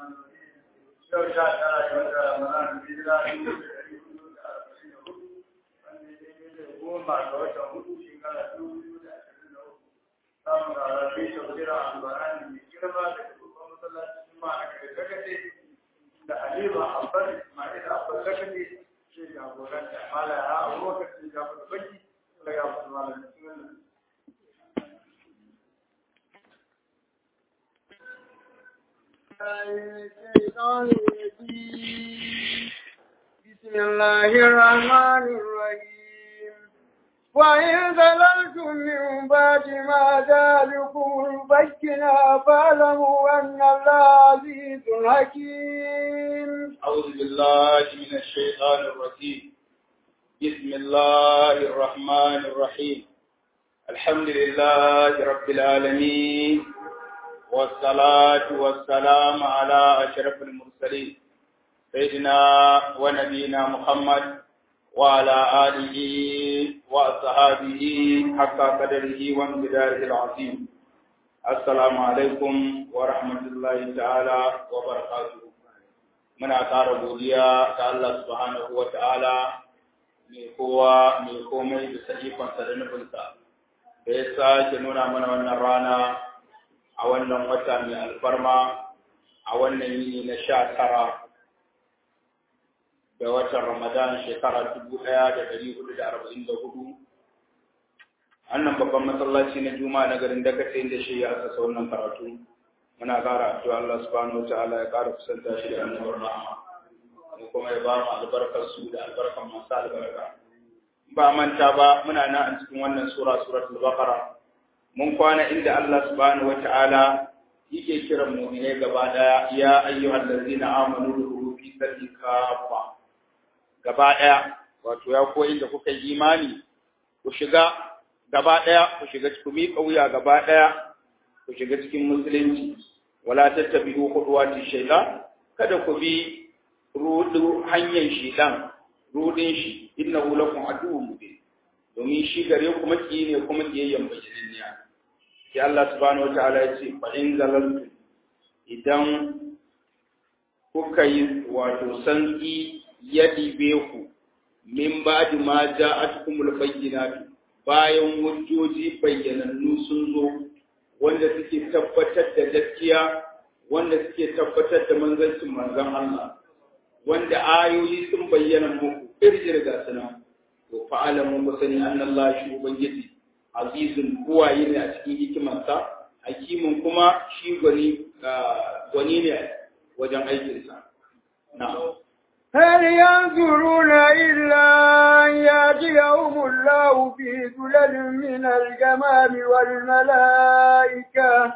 yau sha tara ga wata ramadan hijira dubu da ɗari hudu da arba'in da hudu wanda ya daidai da goma ga watan hudu shekara dubu biyu da ashirin da uku samun rarrabe tafsirar albarani mai girma da babban masallacin juma'a na kare zakate da halima abbas ismail abbas zakate ke jagoranta mala ya abubakar ke jagoranta baki daga abu malam bismillah الشيطان الرجيم بسم الله الرحمن الرحيم وإن زللتم من بعد ما ذلكم البينا فاعلموا أن الله عزيز حكيم أعوذ بالله من الشيطان الرجيم بسم الله الرحمن الرحيم الحمد لله رب العالمين والصلاة والسلام على أشرف المرسلين سيدنا ونبينا محمد وعلى آله وأصحابه حق قدره وامتداره العظيم السلام عليكم ورحمة الله تعالى وبركاته من أثار godiya ga Allah subhanahu wa ta'ala mai kowa mai komai da sahifansa da nufinsa da ya sake nuna mana wannan rana a wannan wata mai alfarma a wannan yini na sha tara da watan Ramadan shekara dubu ɗaya da ɗari hudu da arba'in da hudu. Annan babban masallaci na Juma'a na garin Dakace inda shi ya asasa wannan karatu. Muna ƙara addu'a Allah subhanahu wa ta'ala ya ƙara kusanta shi da annabar rahama. Mu kuma ya ba mu albarkar su da albarkar masu albarka. Ba manta ba muna nan a cikin wannan sura suratul Baqara. Mun kwana inda Allah subhanahu wa ta'ala yake kiran mu'minai gaba daya ya ayyuhallazina amanu dukhulu fi sirri kafa gaba ɗaya wato ya koyi da kuka yi imani ku shiga gaba ɗaya ku shiga ku miƙa wuya gaba ɗaya ku shiga cikin musulunci wala tattabi'u khutuwati shaytan kada ku bi rudu hanyar shaytan rudin shi innahu lakum aduwwun mubin domin shi gare ku maki ne kuma kiyayyen bayyaniya sai Allah subhanahu wataala ya ce fa in zalaltum idan kuka yi wato sanki ya ɗibe ku min ba da ma ja a cikin bayyinatu bayan hujjoji bayyanannu sun zo wanda suke tabbatar da gaskiya wanda suke tabbatar da manzancin manzon Allah wanda ayoyi sun bayyana muku irjir ga suna to fa'alamu ku sani annallahi shi ubangiji azizun buwaye ne a cikin hikimarsa hakimin kuma shi gwani gwani ne wajen aikinsa na'am هل ينظرون إلا أن يأتيهم الله في ذلل من الجمام والملائكة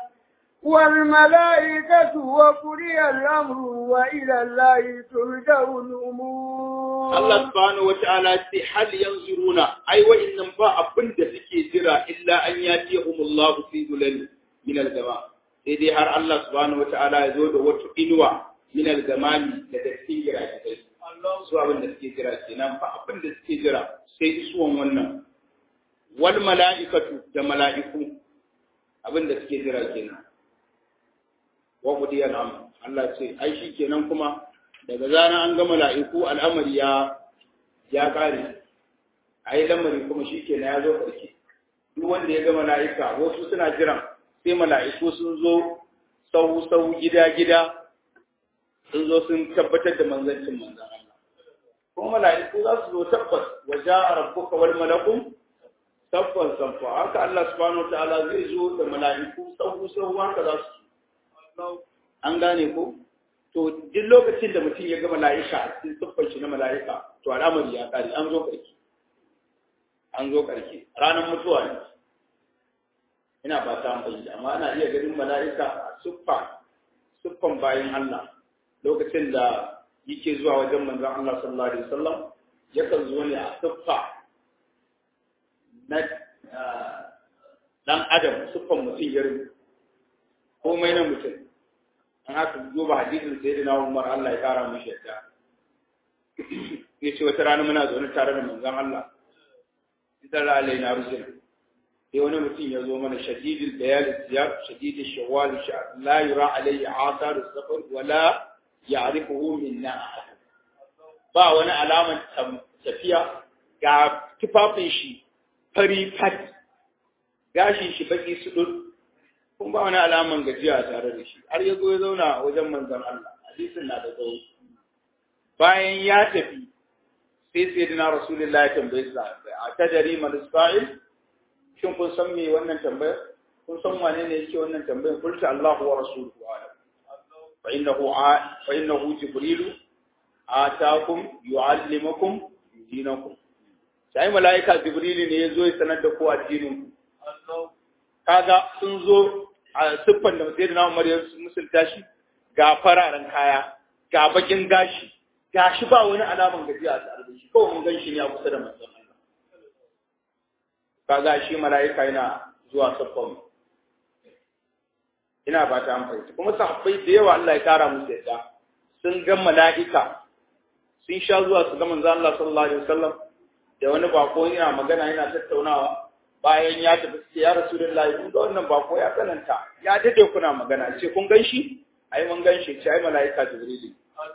والملائكة وقضي الأمر وإلى الله ترجع الأمور الله سبحانه وتعالى هل ينظرون أي وإن با أبن سكي جرا إلا أن يأتيهم الله في ذلل من الجمام سيدي هر الله سبحانه وتعالى يزود وتقنوا من الجمام لتكسير جرا su abin da suke jira kenan fa abin da suke jira sai isuwan wannan wal mala'ikatu da mala'iku abin da suke jira kenan wa qudiya al Allah ce ai shi kenan kuma daga zana an ga mala'iku al'amari ya ya kare ai lamari kuma shi kenan ya zo karshe duk wanda ya ga mala'ika wasu suna jiran sai mala'iku sun zo sau sau gida gida sun zo sun tabbatar da manzancin manzan Allah kuma mala'iku za su zo tabbas wa ja'a rabbuka wal malaku tabbas sanfa haka Allah subhanahu wataala zai zo da mala'iku sahu sahu haka za su an gane ko to duk lokacin da mutum ya ga mala'ika a cikin siffar shi na mala'ika to al'amari ya kare an zo karki an zo karki ranar mutuwa ne ina ba ta amfani amma ana iya ganin mala'ika a siffa siffan bayan Allah lokacin da yake zuwa wajen manzon Allah sallallahu alaihi wasallam yakan zo ne a siffa na dan adam siffan mutum irin komai na mutum an haka duba hadisin sai da Umar Allah ya kara mishi yadda ya ce wata rana muna zaune tare da manzon Allah idan ra alai na rusuna sai wani mutum ya zo mana shadidul bayal siyab shadidul shawwal la yura alayhi athar as-safar wala ya'rifuhu minna ahad ba wani alaman tafiya ga tufafin shi fari fat gashin shi baki sudur kun ba wani alaman gajiya tare da shi har ya zo ya zauna wajen manzon Allah hadisin na da tsawo bayan ya tafi sai sai dina rasulullah ya tambaye sa a tadari mal sa'il shin kun san me wannan tambayar kun san wane ne yake wannan tambayar kulta Allahu wa rasuluhu alam fa innahu fa innahu jibril atakum yuallimukum dinakum sai malaika jibril ne yazo ya sanar da ku addinin ku kaga sun zo a siffan da sayyidina Umar ya musulta shi ga fararen kaya ga bakin gashi gashi ba wani alaman gajiya a tare da shi kawai mun gan shi ne a kusa da manzon Allah kaga shi mala'ika yana zuwa siffan ina ba ta amfani kuma sahabbai da yawa Allah ya kara musu yadda sun ga mala'ika sun sha zuwa su ga manzon Allah sallallahu alaihi wasallam da wani bako yana magana yana tattaunawa bayan ya tafi sai ya rasulullahi kun ga wannan bako ya tsananta ya dade kuna magana ce kun gan shi ai mun gan shi ce ai mala'ika jibril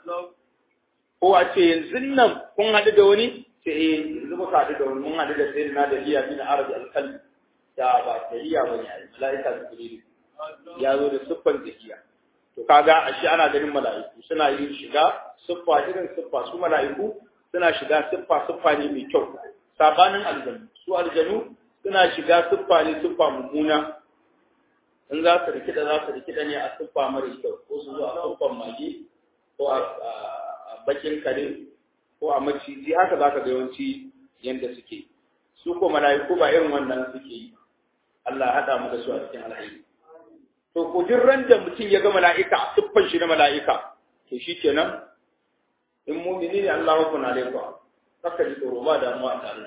ko a ce yanzu nan kun haɗu da wani ce eh yanzu muka haɗu da wani mun haɗu da sayyidina da liya bin arabi alkalbi da ba tariya ba ne ai mala'ika jibril ya zo da siffan zakiya to kaga ashe ana ganin mala'iku suna yin shiga siffa irin siffa su mala'iku suna shiga siffa siffa ne mai kyau sabanin aljanu su aljanu suna shiga siffa ne siffa mummuna in za su rikida za su rikida ne a siffa mara kyau ko su zo a siffan mage ko a bakin kare ko a maciji haka za ka ga yawanci yadda suke su ko mala'iku ba irin wannan suke yi Allah haɗa mu da su a cikin alhaji to ko duk ran da mutum ya ga mala'ika a siffan shi na mala'ika to shi kenan in mumini ne Allah ya kuna laifa saka ji tsoro ba damuwa a tare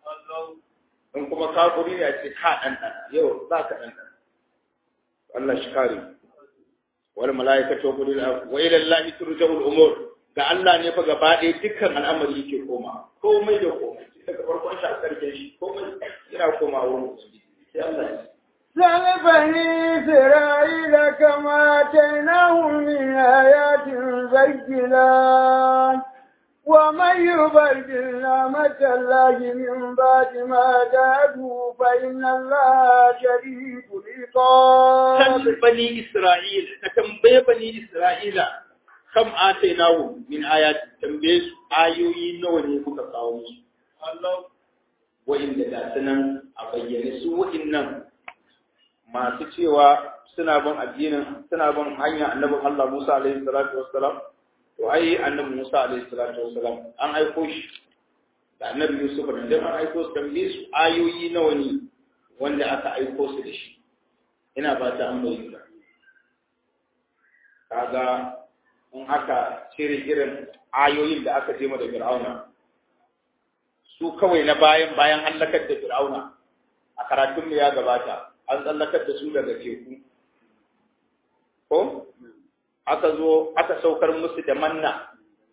in kuma kafiri ne a ce ka dan dan yau za ka dan dan Allah shi kare wal mala'ikatu wa qulil wa ila Allah turja'ul umur ga Allah ne fa gaba ɗaya dukkan al'amari yake koma komai da komai daga farkon shi a karshen shi komai yana koma wurin ubangiji sai Allah ya سل بني إسرائيل كما آتيناهم من آيات بينات ومن يبدل نعمة الله من بعد ما جاءته فإن الله شديد العقاب سل بني إسرائيل كتنبي بني إسرائيل kam atainahu min ayati tambaye su ayoyi nawa ne kuka kawo musu Allah wa'inda da sunan a bayyane su wa'innan masu cewa suna bin addinin suna bin hanyar annabin Allah Musa alaihi salatu wassalam to ai annabi Musa alaihi salatu wassalam an aiko shi da annabi Yusuf da dan an aiko su tambaye su ayoyi nawa ne wanda aka aiko su da shi ina ba ta an bayyana kaga in aka cire irin ayoyin da aka je da Fir'auna su kawai na bayan bayan hallakar da Fir'auna a karatun mu ya gabata an tsallakar da su daga teku ko aka zo aka saukar musu da manna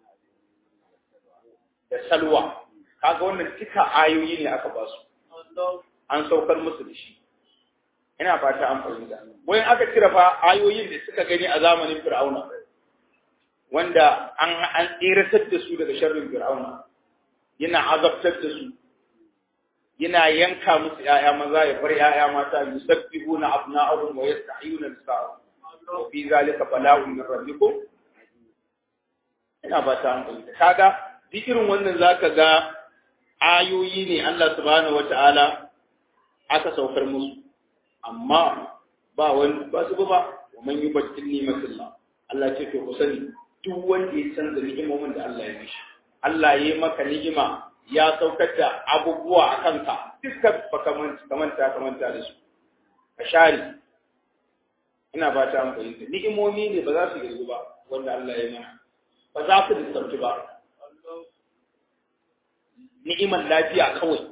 da salwa kaga wannan duka ayoyi ne aka ba su an saukar musu da shi ina fata an fahimta wayan aka cire fa ayoyin da suka gani a zamanin Fir'auna wanda an an tsiratar da su daga sharrin Fir'auna yana azabtar da su yana yanka musu ‘ya'ya maza ya bar ‘ya'ya mata yusabbihuna abna'ahum wa yastahiyuna nisa'ahum wa fi zalika bala'un min rabbikum ina ba ta hankali kaga duk irin wannan zaka ga ayoyi ne Allah subhanahu wata'ala aka saukar musu amma ba wani ba su ba wa man yubaddil ni'matillah Allah ce to ku sani duk wanda ya canza ni'imomin da Allah ya mishi Allah ya yi maka ni'ima ya saukar da abubuwa a kanka dukkan baka kamanta kamanta da su ka share ina ba ta amfani da ni'imomi ne ba za su girgu ba wanda Allah ya mana ba za su lissafci ba ni'iman lafiya kawai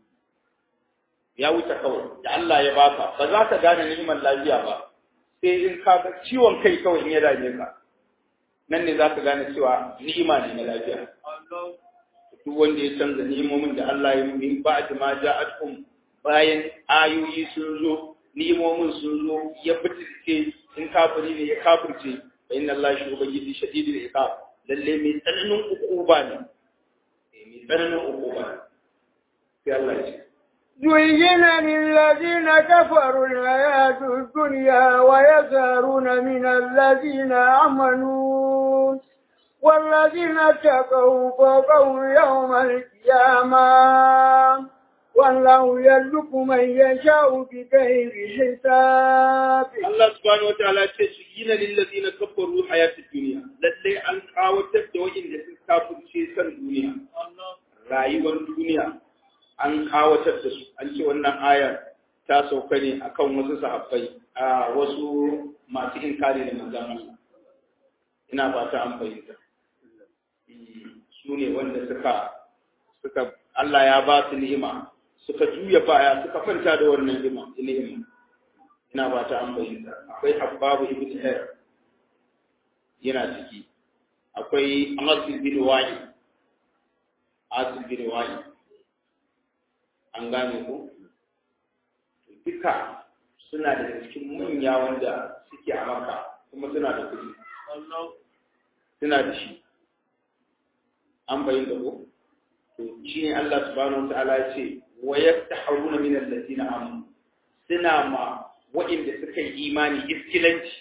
ya wuce kawai da Allah ya baka ba za ka gane ni'iman lafiya ba sai in ka ga ciwon kai kawai in ya dame ka nan ne za ka gane cewa ni'ima ne na lafiya duk wanda ya canza ni'imomin da Allah ya yi ba ma ja'atkum bayan ayoyi sun zo ni'imomin sun zo ya bitirce in kafiri ne ya kafirce fa inna Allah shi ubangiji shadidul iqab lalle mai tsananin ukuba ne mai tsananin ukuba ne sai Allah ya ce زين للذين كفروا الحياة الدنيا ويسارون من الذين آمنوا والذين اتقوا فوقهم يوم القيامة والله يرزق من يشاء بغير حساب Allah subhanahu wa ta'ala ce su gina lillazina kafaru hayatid dunya lalle an kawatar da wa'inda sun kafirce san duniya rayuwar duniya an kawatar da su an ce wannan ayar ta sauka ne akan wasu sahabbai a wasu masu inkari da manzon Allah ina fata an fahimta su ne wanda suka suka Allah ya ba su ni'ima suka juya baya suka kwanta da wannan ni'ima ni'ima ina ba ta an bayyana akwai habbabu ibn hayr yana ciki akwai asil bin wa'i asil bin wa'i an gane ko duka suna da cikin manya wanda suke a maka kuma suna da kuɗi suna da shi an bayyana ko to shi ne Allah subhanahu wa ta'ala ya ce wa yaftahuna min alladhina amanu suna ma waɗanda suka yi imani iskilanci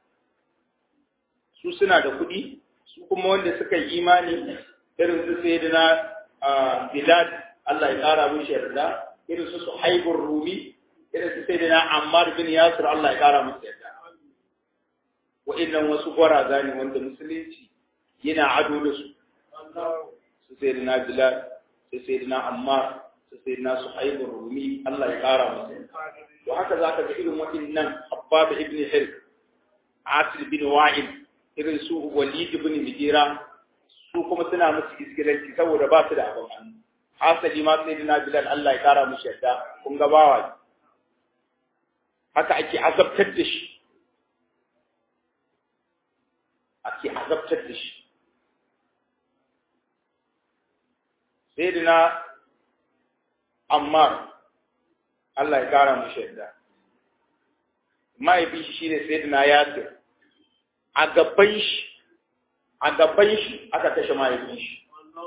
su suna da kuɗi su kuma wanda suka yi imani irin su sai da na bilad Allah ya ƙara mushi yarda irin su suhaibur rumi irin su sai da na ammar bin yasir Allah ya ƙara musu yarda waɗannan wasu gwaraza ne wanda musulunci yana ado da su su sai da na bilad su sai da na ammar su sai da na suhaibur rumi Allah ya ƙara musu yarda to haka za ka ga irin waɗannan Abbab ibn Hirk, Asir bin Wa'il, irin su Walid ibn Mugira, su kuma suna musu iskilanci saboda ba su da abin hannu. Hasali ma sai na Bilal Allah ya kara mushi yadda kun ga bawa haka ake azabtar da shi. Ake azabtar da shi. Sai na Ammar Allah ya kara mu shaida. Mahaifin shi shine Sayyidina Yasir. A gaban shi, a gaban shi aka kashe mahaifin shi.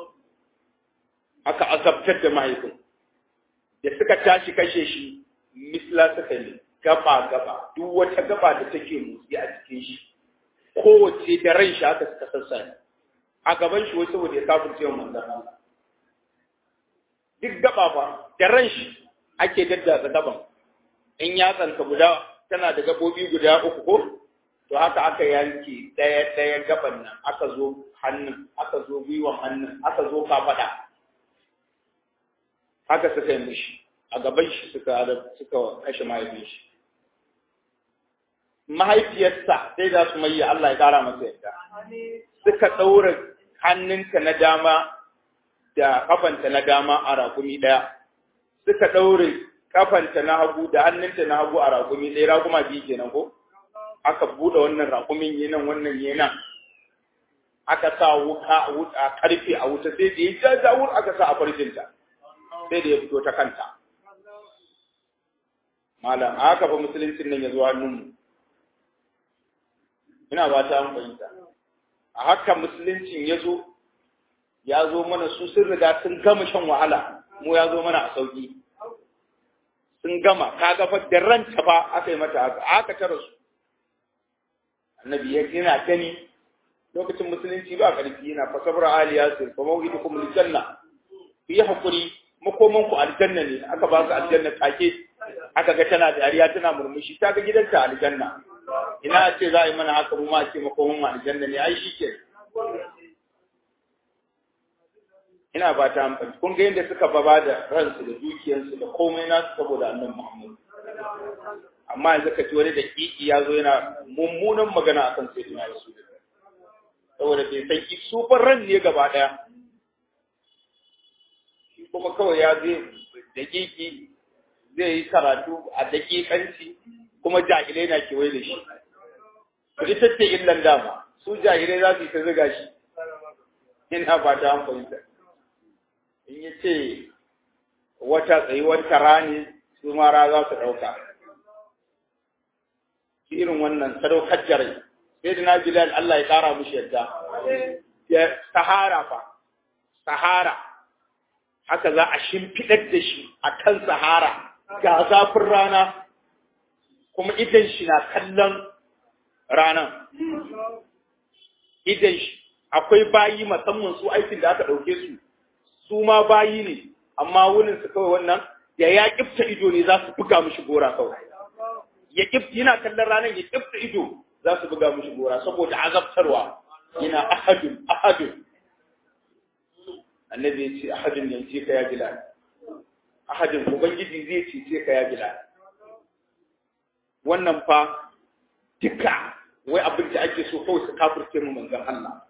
Aka azabtar da mahaifin. Da suka tashi kashe shi, misla suka yi gaba gaba, duk wata gaba da take motsi a cikin shi. Kowace da ran shi aka suka sassa A gaban shi wai saboda ya kafin wa manzan Allah. Duk gaba ba, da ran shi ake daddatsa gaban in yatsanka guda tana da gabobi guda uku ko to haka aka yanke ɗaya ɗaya gaban nan aka zo hannun aka zo gwiwan hannun aka zo kafada haka suka yi mishi a gaban shi suka suka kashe mahaifin shi mahaifiyarsa sai da su mai Allah ya kara masa yadda suka ɗaura hannunta na dama da kafanta na dama a rakumi ɗaya suka ɗaure kafanta na hagu da hannunta na hagu a raƙumi ɗaya raƙuma biyu kenan ko aka buɗe wannan raƙumin yi nan wannan yi nan aka sa wuka a wuta karfe a wuta sai da ya jajawur aka sa a farjinta sai da ya fito ta kanta malam a haka fa musuluncin nan ya zo hannunmu ina ba ta fahimta a haka musuluncin ya zo ya zo mana su sun riga sun gama shan wahala mu ya zo mana a sauki sun gama kaga fa da ranta ba aka yi mata haka aka tara su annabi ya yana gani lokacin musulunci ba karfi yana fa sabra ali yasir fa mawhidukum aljanna ku yi hakuri makoman ku aljanna ne aka ba su aljanna take aka ga tana dariya tana murmushi ta ga gidanta aljanna ina a ce za a yi mana haka mu ma ce makoman mu aljanna ne ai shi ke ina ba ta amfani kun ga yadda suka baba da ransu da dukiyarsu da komai nasu saboda annan Muhammad amma yanzu ka ci wani da kiki ya zo yana mummunan magana akan sai dina su saboda bai san ki su ran ne gaba daya shi kuma kawai ya je da kiki zai yi karatu a dakikanci kuma jahilai na kewaye da shi ita ce illan dama su jahilai za su yi ta ziga shi ina ba ta fahimta in ya ce wata tsayuwar tara ne su mara za su ɗauka shi irin wannan sadaukar jarai sai da na bilal Allah ya ƙara mushi yadda ya sahara fa sahara haka za a shimfiɗar da shi a kan sahara ga zafin rana kuma idan shi na kallon ranan idan shi akwai bayi musamman su aikin da aka ɗauke su su ma bayi ne amma wurin su kawai wannan da ya kifta ido ne za su buga mishi gora kawai ya kifta yana kallon ranar ya kifta ido za su buga mishi gora saboda azabtarwa yana ahadun ahadun annabi ya ce ahadun yanzu ka ya bilal ahadun ubangiji zai cece ka ya bilal wannan fa duka wai abin da ake so kawai su kafirce mu manzon Allah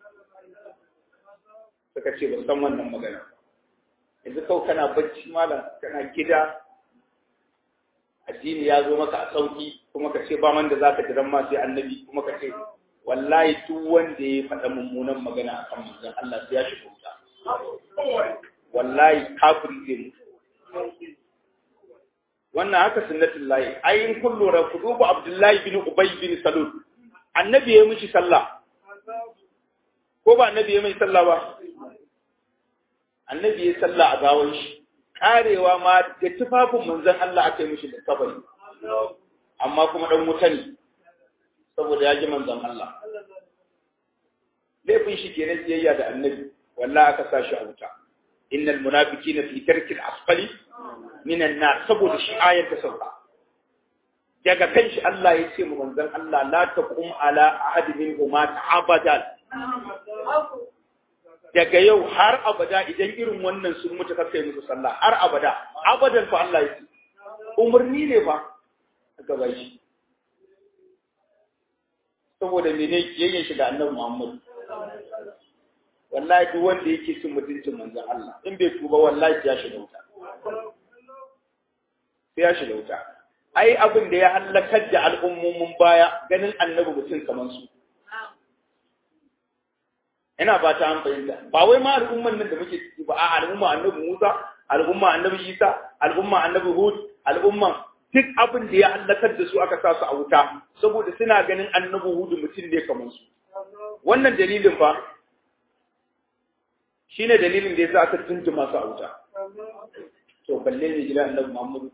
suka ce ba san wannan magana yanzu kawai kana bacci malam kana gida addini ya zo maka a sauki kuma ka ce ba man da zaka jiran ma sai annabi kuma ka ce wallahi duk wanda ya faɗa mummunan magana akan manzon Allah sai ya shi wuta wallahi kafiri zai mutu wannan haka sunnatul lahi ai in kun lura ku duba Abdullahi bin Ubay bin Salul annabi ya mishi sallah ko ba annabi ya mai sallah ba annabi ya sallah a gawan shi karewa ma da tufafin manzon Allah aka yi mishi da kabari amma kuma dan wuta ne saboda ya ji manzon Allah laifin shi kenan biyayya da annabi wallahi aka sa shi a wuta innal munafiqina fi tarkil asfali minan nar saboda shi ayar ta sauka daga kan shi Allah ya ce mu manzon Allah la taqum ala ahad minhum abadan daga yau har abada idan irin wannan sun mutu ka kai musu sallah har abada abadan fa Allah ya ce umarni ne fa aka bai shi saboda mene yayyen shi da annabi Muhammad wallahi duk wanda yake cin mutuncin manzon Allah in bai tuba wallahi ya shiga wuta sai ya shiga wuta ai abin da ya halakar da al'ummomin baya ganin annabi mutum kamar su ina ba ta an fahimta ba wai ma al'umman nan da muke ciki ba a al'umma annabi Musa al'umma annabi Isa al'umma annabi Hud al'umma duk abin da ya halakar da su aka sa su a wuta saboda suna ganin annabi Hud mutum ne kamar su wannan dalilin fa shine dalilin da yasa aka tuntuma su a wuta to balle ne gida annabi Muhammad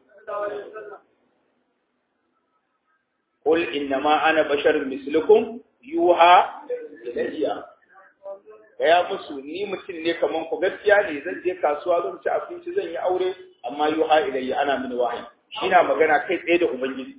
قل إنما أنا بشر مثلكم يوحى إلي gaya musu ni mutum ne kaman ku gaskiya ne zan je kasuwa zan ci abinci zan yi aure amma yuha ilayya ana mini wahayi shi na magana kai tsaye da ubangiji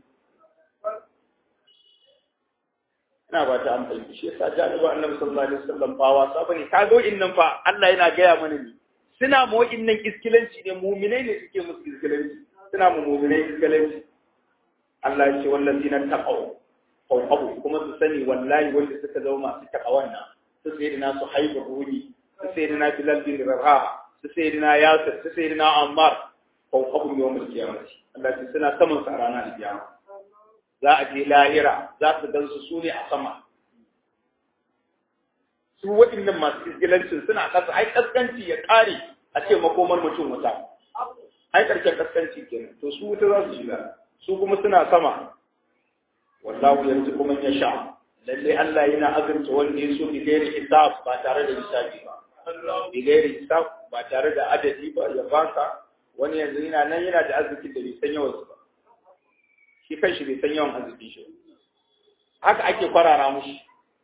ina ba ta amfani shi yasa janiba annabi sallallahu alaihi wasallam ba wasa bane ka zo innan fa Allah yana gaya mana ne suna mu innan iskilanci ne mu'minai ne suke musu iskilanci suna mu mu'minai iskilanci Allah ya ce wallazina taqaw abu kuma su sani wallahi wanda suka zama masu takawan nan su sayyidina su haibu ruhi su sayyidina bilal bin raha su sayyidina yasir su sayyidina ammar fawqahum yawm al-qiyamah Allah ya suna saman sa ranar al-qiyama za a je lahira za su gan su sune a sama su waɗannan masu isgilancin suna kasa ai kaskanci ya kare a ce makomar mutum wuta ai karshen kaskanci kenan to su wuta za su shiga su kuma suna sama wallahu yanzu kuma ya sha lalle Allah yana azurta wanda ya so bi gairi hisab ba tare da hisabi ba bi gairi hisab ba tare da adadi ba ya baka wani yanzu yana nan yana da arzikin da bai san yawan su ba shi kanshi bai san yawan arzikin shi haka ake kwarara mushi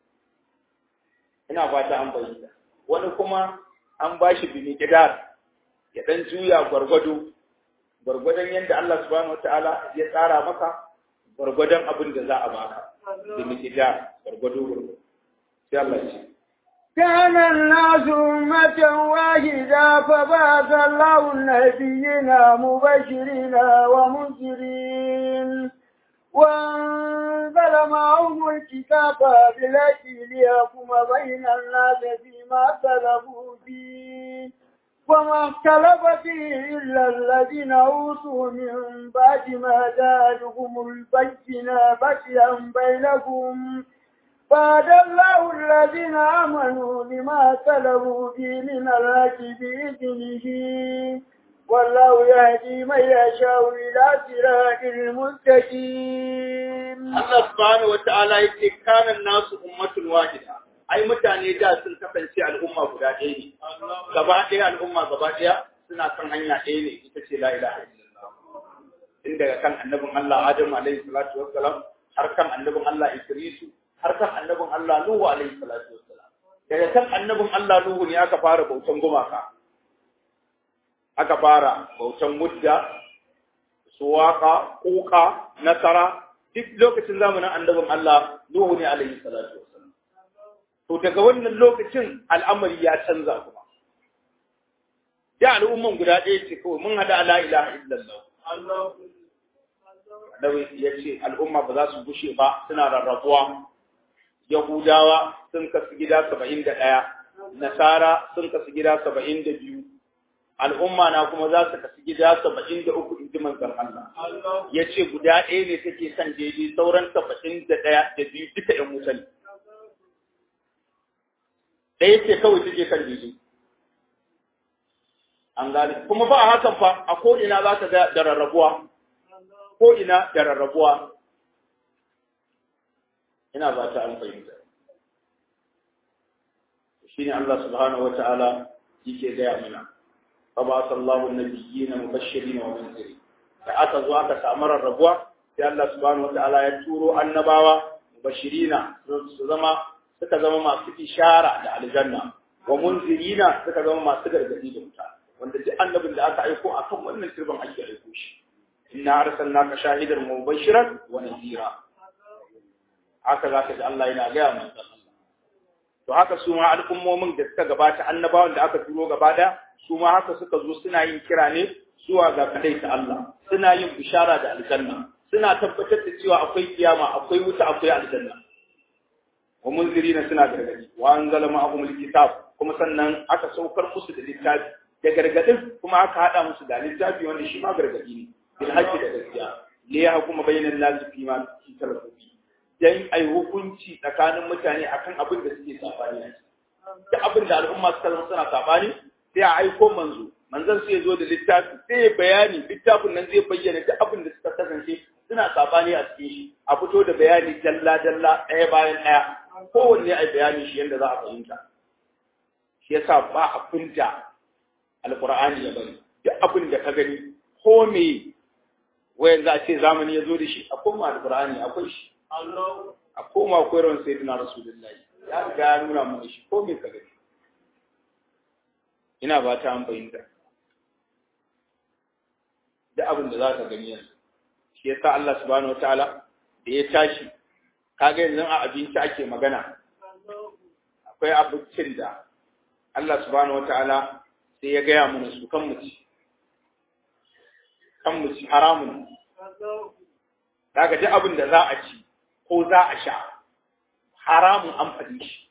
ina fata an bayyana wani kuma an bashi bi kidar ya dan juya gwargwado gwargwadon yadda Allah subhanahu wataala ya tsara maka gwargwadon abin da za a baka da mikida gwargwado gwargwado sai Allah ya ce كان الناس أمة واحدة فبعث الله النبيين مبشرين ومنذرين وأنزل معهم الكتاب بالحق ليحكم بين الناس فيما اختلفوا فيه وما اختلف فيه إلا الذين أوتوا من بعد ما جاءتهم البينة بغيا بينهم فهدى الله الذين آمنوا لما اختلفوا فيه من الحق بإذنه والله يهدي من يشاء إلى صراط المستقيم Allah subhanahu wa ta'ala yake kana nasu ummatun wahida ai mutane da sun kasance al'umma guda ɗaya ne gaba ɗaya al'umma gaba ɗaya suna kan hanya ɗaya ne ita ce la ilaha illallah tun daga kan annabin Allah Adam alaihi salatu wassalam har kan annabin Allah Idrisu har kan annabin Allah Nuhu alaihi salatu wassalam daga kan annabin Allah Nuhu ne aka fara bautan gumaka aka fara bautan mudda suwaka kuka nasara duk lokacin zamanin annabin Allah Nuhu ne alaihi salatu wassalam to daga wannan lokacin al'amari ya canza kuma da al'umman guda ɗaya ce kawai mun hada la ilaha illallah Annabi ya ce al'umma ba za su gushe ba suna rarrabuwa Yahudawa sun kasu gida saba'in da ɗaya Nasara sun kasu gida saba'in da biyu al'umma na kuma za su kasu gida saba'in da uku in ji manzon Allah ya ce guda ɗaya ne take kan daidai sauran saba'in da ɗaya da biyu duka ‘yan wuta ne ɗaya ce kawai take kan daidai an gane kuma ba a hakan fa a ko'ina za ka ga da rarrabuwa ko'ina da rarrabuwa ina ba ta an fahimta shi ne Allah subhanahu wa ta'ala yake gaya mana فبعث الله النبيين مبشرين ومنذرين da aka zo aka samu rarrabuwa sai Allah subhanahu wataala ya turo annabawa mubashirina su zama suka zama masu ishara da aljanna wa munzirina suka zama masu gargadi da wuta wanda duk annabin da aka aiko akan wannan turban ake aiko shi inna arsalnaka shahidan mubashiran wa nadhira haka zaka ji Allah yana gaya manzon Allah to haka su ma al'ummomin da suka gabata annabawan da aka turo gaba daya su ma haka suka zo suna yin kira ne zuwa ga kadai ta Allah suna yin bishara da aljanna suna tabbatar da cewa akwai kiyama akwai wuta akwai aljanna wa munzirina suna gargadi wa anzala ma'ahum alkitab kuma sannan aka saukar musu da littafi da gargadin kuma aka hada musu da littafi wanda shi ma gargadi ne bil haqqi da gaskiya li yahkuma bainan nas fi ma talafu dan ai hukunci tsakanin mutane akan abin da suke sabani da abin da al'umma suka zama suna sabani sai a aiko manzo manzon sai ya zo da littafi sai ya bayani littafin nan zai bayyana duk abin da suka kasance suna sabani a cikin shi a fito da bayani dalla dalla ɗaya bayan ɗaya kowanne a bayani shi yadda za a fahimta shi yasa ba abin da alqur'ani ya bari duk abin da ka gani ko me wayan za a ce zamani ya zo da shi a koma alqur'ani akwai shi a koma koyarwar sayyidina rasulullahi ya riga ya nuna mana shi ko me ka gani ina ba ta an fahimta da abin da za ka gani yanzu shi yasa Allah subhanahu wataala da ya tashi kaga yanzu a abinci ake magana akwai abincin da Allah subhanahu wataala sai ya gaya mana su kan mu ci kan mu ci haramun daga duk abin da za a ci ko za a sha haramun an faɗi shi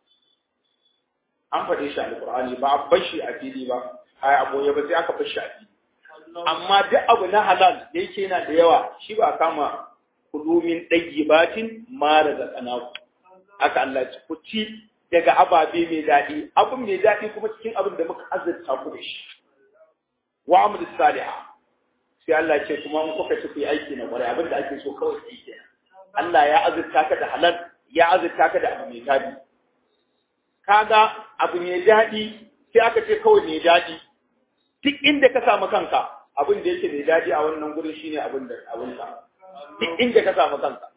an faɗe shi a alƙur'ani ba a bar shi a fili ba a yi aboye ba sai aka bar shi a fili amma duk abu na halal da yake yana da yawa shi ba kama kulumin ɗayyibatin ma daga tsanaku aka Allah ci ku ci daga ababe mai daɗi abin mai daɗi kuma cikin abin da muka azurta ku da shi wa amal salihah sai Allah ce kuma in kuka ci ku yi aiki na ƙwarai abin da ake so kawai sai kenan Allah ya azurta ka da halal ya azurta ka da abu mai daɗi kaga abu mai daɗi sai aka ce kawai mai daɗi duk inda ka samu kanka abin da yake mai daɗi a wannan gurin shine abin da abin ka duk inda ka samu kanka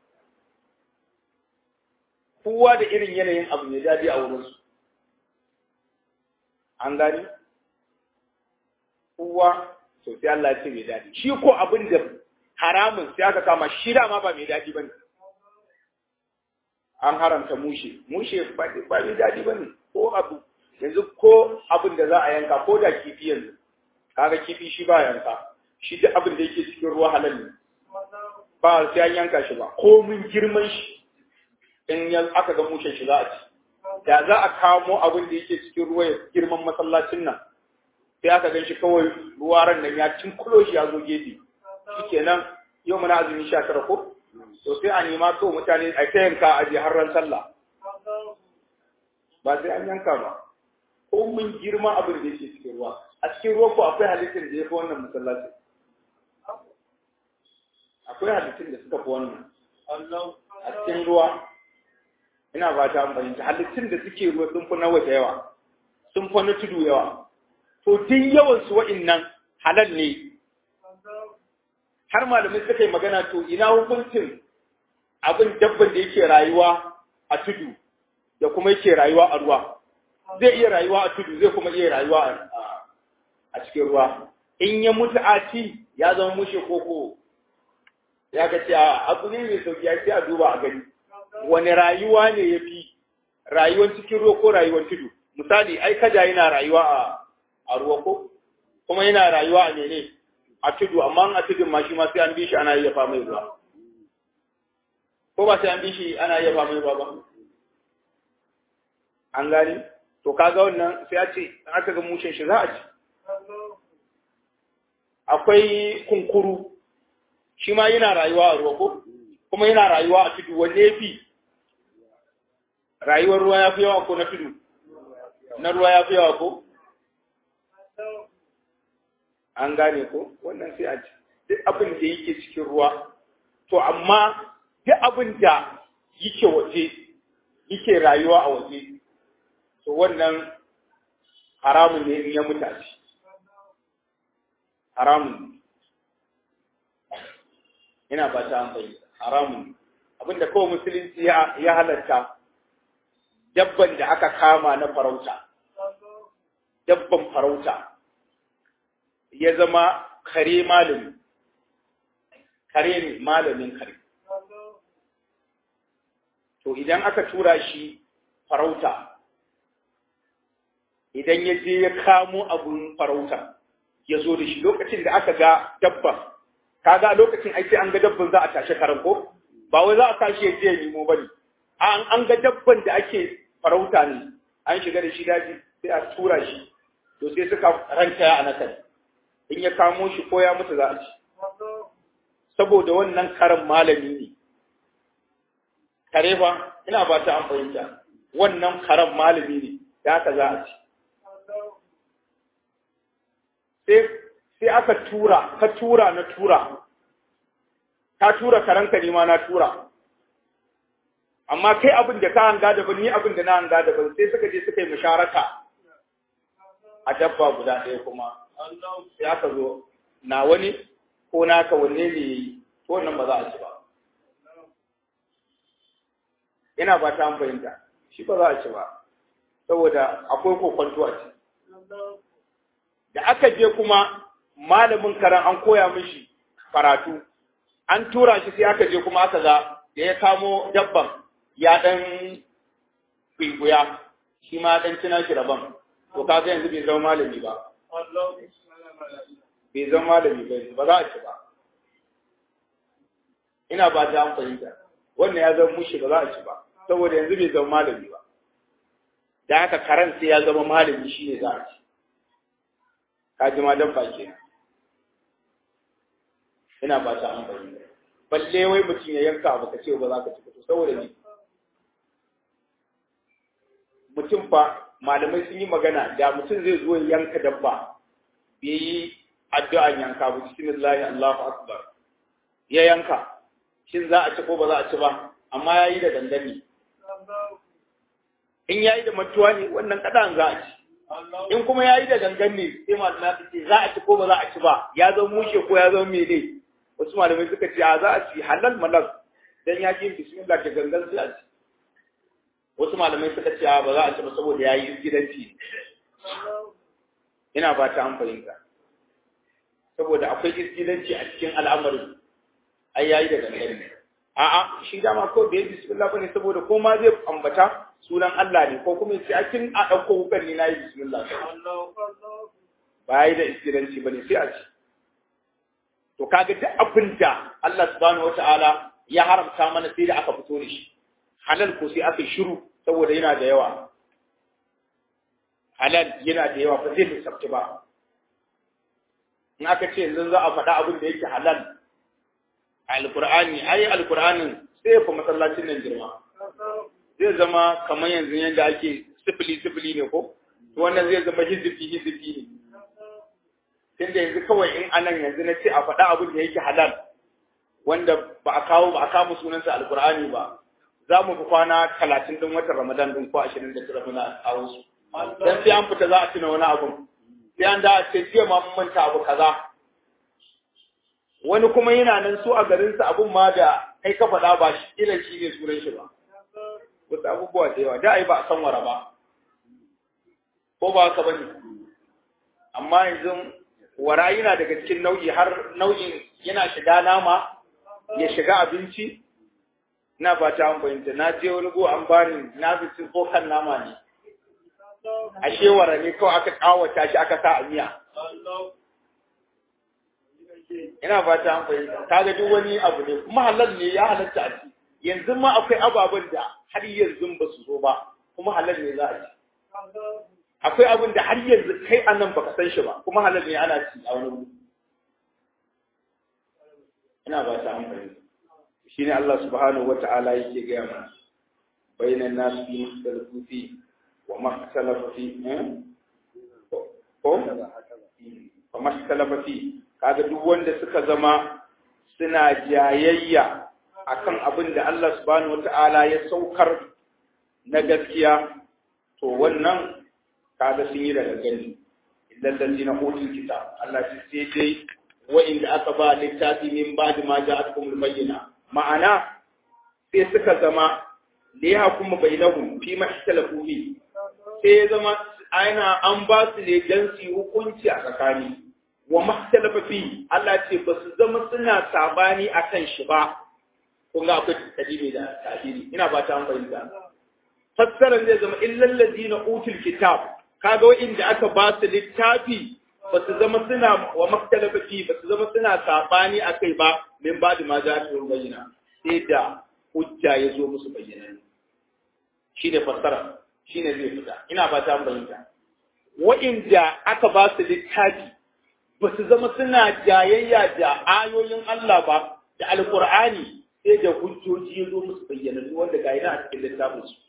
kowa da irin yanayin abu mai daɗi a wurin su an gani kowa to sai Allah ya ce mai daɗi shi ko abin da haramun sai aka kama shi dama ba mai daɗi bane an haramta mushe mushe ba mai daɗi bane ko abu yanzu ko abin da za a yanka ko da kifi yanzu kaga kifi shi ba yanka shi duk abin da yake cikin ruwa halal ne ba sai an yanka shi ba ko mun girman shi in yan aka ga mushen shi za a ci da za a kamo abin da yake cikin ruwa ya girman masallacin nan sai aka gan shi kawai ruwa ran nan ya cinkulo shi ya zo gefe shikenan yau muna azumi sha tara ko to sai a nema kawai mutane a ta yanka a je har ran sallah ba sai an yanka ba ko mun girma abin da yake cikin ruwa a cikin ruwa ko akwai halittar da ya fi wannan masallaci akwai halittun da suka fi wannan a cikin ruwa ina ba ta fahimta halittun da suke ruwa sun fi na waje yawa sun fi na tudu yawa to duk yawan su wa'innan halal ne har malamai suka yi magana to ina hukuncin abin dabban da yake rayuwa a tudu da kuma yake rayuwa a ruwa zai iya rayuwa a tudu zai kuma iya rayuwa a cikin ruwa in ya mutu a ci ya zama mushe koko ya ga ce abu ne mai sauki ya ce a duba a gani wani rayuwa ne ya fi rayuwar cikin ruwa ko rayuwar tudu misali ai kada yana rayuwa a a ruwa ko kuma yana rayuwa a mene a tudu amma a tudun ma shi ma sai an bi shi ana yayyafa mai ruwa ko ba sai an bi shi ana yayyafa mai ruwa ba an gani to kaga wannan sai a ce aka ga mushin shi za a ci akwai kunkuru shi ma yana rayuwa a ruwa ko kuma yana rayuwa a tudu wanne ya fi rayuwar ruwa ya fi yawa ko na tudu na ruwa ya fi yawa ko an gane ko wannan sai a ci duk abin da yake cikin ruwa to amma duk abin da yake waje yake rayuwa a waje to wannan haramun ne in ya mutaci haramun ina ba ta amfani haramun abinda kawai musulunci ya halatta dabban da aka kama na farauta dabban farauta ya zama kare malami kare ne malamin kare to idan aka tura shi farauta idan ya je ya kamo abun farauta ya zo da shi lokacin da aka ga dabban kaga lokacin ai sai an ga dabban za a tashi karan ko ba wai za a tashi ya je ya nemo bane an an ga dabban da ake farauta ne an shiga da shi daji sai a tura shi to sai suka ranta ya anakan in ya kamo shi ko ya mutu za a ci saboda wannan karan malami ne kare fa ina ba ta an fahimta wannan karan malami ne da haka za a ci sai aka tura ka tura na tura ka tura karanka ne ma na tura amma kai abin da ka hanga daban ni abin da na hanga daban sai suka je suka yi musharaka a dabba guda ɗaya kuma sai aka zo na wani ko naka wanne ne yi to wannan ba za a ci ba ina ba ta fahimta shi ba za a ci ba saboda akwai kokwanto a ci da aka je kuma malamin karan an koya mishi karatu an tura shi sai aka je kuma aka ga da ya kamo dabban ya dan kwikuya shi ma dan cina shi rabon to kaga yanzu bai zama malami ba bai zama malami ba ba za a ci ba ina ba ta an fahimta wannan ya zama mushi ba za a ci ba saboda yanzu bai zama malami ba da haka karan sai ya zama malami shi ne za a ci ka ji ma dabba kenan ina ba ta an fahimta balle wai mutum ya yanka abu ka ce ba za ka ci fito saboda ne mutum fa malamai sun yi magana da mutum zai zo yanka dabba bai yi addu'an yanka ba bismillah Allahu akbar ya yanka shin za a ci ko ba za a ci ba amma yayi da dangane in yayi da matuwa ne wannan kadan za a ci in kuma yayi da dangane sai malamai su ce za a ci ko ba za a ci ba ya zama mushe ko ya zama mene wasu malamai suka ce a za a ci halal malal dan ya ji bismillah da gangan sai a ci wasu malamai suka ce ba za a ci ba saboda yayi gidanci ina ba ta an fahimta saboda akwai gidanci a cikin al'amarin ai yayi da gangan ne a'a shi dama ko bai bismillah bane saboda ko ma zai ambata sunan Allah ne ko kuma sai a kin a dauko wukan ni nayi bismillah ba yayi da gidanci bane sai a ci to kaga duk abin da Allah subhanahu wataala ya haramta mana sai da aka fito da shi halal ko sai aka shiru saboda yana da yawa halal yana da yawa ba zai lissafta ba in aka ce yanzu za a faɗa abin da yake halal a alkur'ani ai alkur'anin sai ya fi masallacin nan girma zai zama kamar yanzu yadda ake sifili sifili ne ko to wannan zai zama hizifi hizifi ne tunda yanzu kawai in anan yanzu na ce a faɗa abin da yake halal wanda ba a kawo ba a kama sunansa alkur'ani ba za mu fi kwana talatin din watan ramadan din ko ashirin da tara muna kawo su dan sai an fita za a tuna wani abun sai an da a ce jiya ma mun manta abu kaza wani kuma yana nan su a garinsa abun ma da kai ka faɗa ba shi ila shi ne sunan shi ba wasu abubuwa da yawa da ai ba a san wara ba ko ba haka bane amma yanzu wara yana daga cikin nau'i har nau'in yana shiga nama ya shiga abinci na ba ta fahimta na je wani go an bani na fi tsokan nama ne ashe wara ne kawai aka kawata shi aka sa a miya ina fata an fahimta kaga duk wani abu ne kuma halal ne ya halatta a ci yanzu ma akwai ababen da har yanzu ba su zo ba kuma halal ne za a ci akwai abin da har yanzu kai a nan baka san shi ba kuma halal ne ana ci a wani wuri ina ba ta amfani shi ne Allah subhanahu wa ta'ala yake gaya mana bainan nasu fi mustalafu fi wa mustalafu fi ko wa mustalafu fi kaga duk wanda suka zama suna jayayya akan abin da Allah subhanahu wa ta'ala ya saukar na gaskiya to wannan kaga sun yi daga gani idan lalzina utul kitab Allah ce sai dai wa'inda aka ba littafi min ba'di ma ja'atkum al-bayyina ma'ana sai suka zama da ya kuma bainahum fi mahtalafu fi sai ya zama aina an ba su ne dan su hukunci a tsakani wa mahtalafa fi Allah ce ba su zama suna sabani akan shi ba kun ga akwai tadimi da tadiri ina ba ta an fahimta fassaran zai zama illal ladina utul kitab kaga wa'inda aka ba su littafi ba su zama suna wa maktalafa fi ba su zama suna sabani akai ba min ba da ma za ta bayyana sai da hujja ya zo musu bayyana shi ne fassara shi ne zai fita ina ba ta bayyana wa'inda aka ba su littafi ba su zama suna jayayya da ayoyin Allah ba da alkur'ani sai da hujjoji ya zo musu bayyana wanda ga yana a cikin littafin su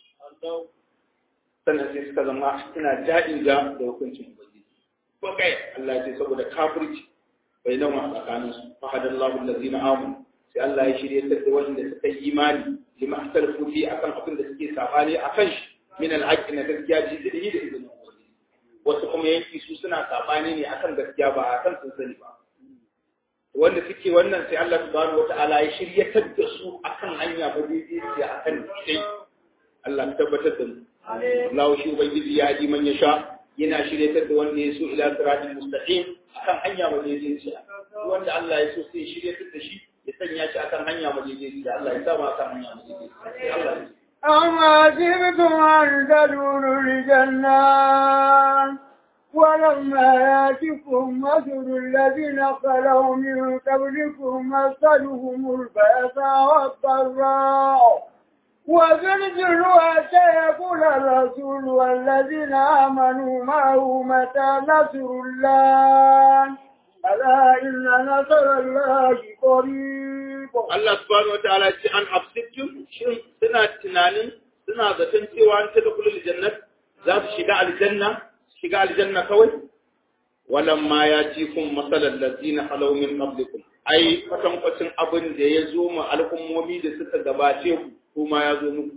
sannan sai suka zama suna ja'in ga da hukuncin ubangiji ko kai Allah ya ce saboda kafirci bai nan a tsakanin su fa hadallahu allazina amanu sai Allah ya shirye ta da wanda suka yi imani lima ahtalafu fi akan abin da suke sabani akan shi min al-haqq na gaskiya ji da yi da izinin ubangiji wasu kuma yanki su suna sabani ne akan gaskiya ba akan sun sani ba wanda suke wannan sai Allah subhanahu wata'ala ya shiryatar da su akan hanya ba daidai akan dai Allah ya tabbatar da mu Allah shi ubangiji ya ji man ya sha yana shiryatar da wanda ya so ila siratul mustaqim akan hanya madaidaiciya wanda Allah ya so sai shiryatar da shi ya sanya shi akan hanya madaidaiciya Allah ya sa mu akan hanya madaidaiciya Allah ya أما جبتم أن تدخلوا الجنة ولما ياتكم مثل الذين خلوا من قبلكم مثلهم البأساء والضراء وزلزلوا حتى يقول الرسول والذين آمنوا معه متى نصر الله ألا إن نصر الله قريب Allah subhanahu wataala ce an hafsittum shin suna tunanin suna zaton cewa an ta dukulul jannat za su shiga aljanna shiga aljanna kawai walamma ya ci kun masalan lazina halau min qablikum ai kwatankwacin abin da ya zo mu al'ummomi da suka gabace ku kuma ya zo muku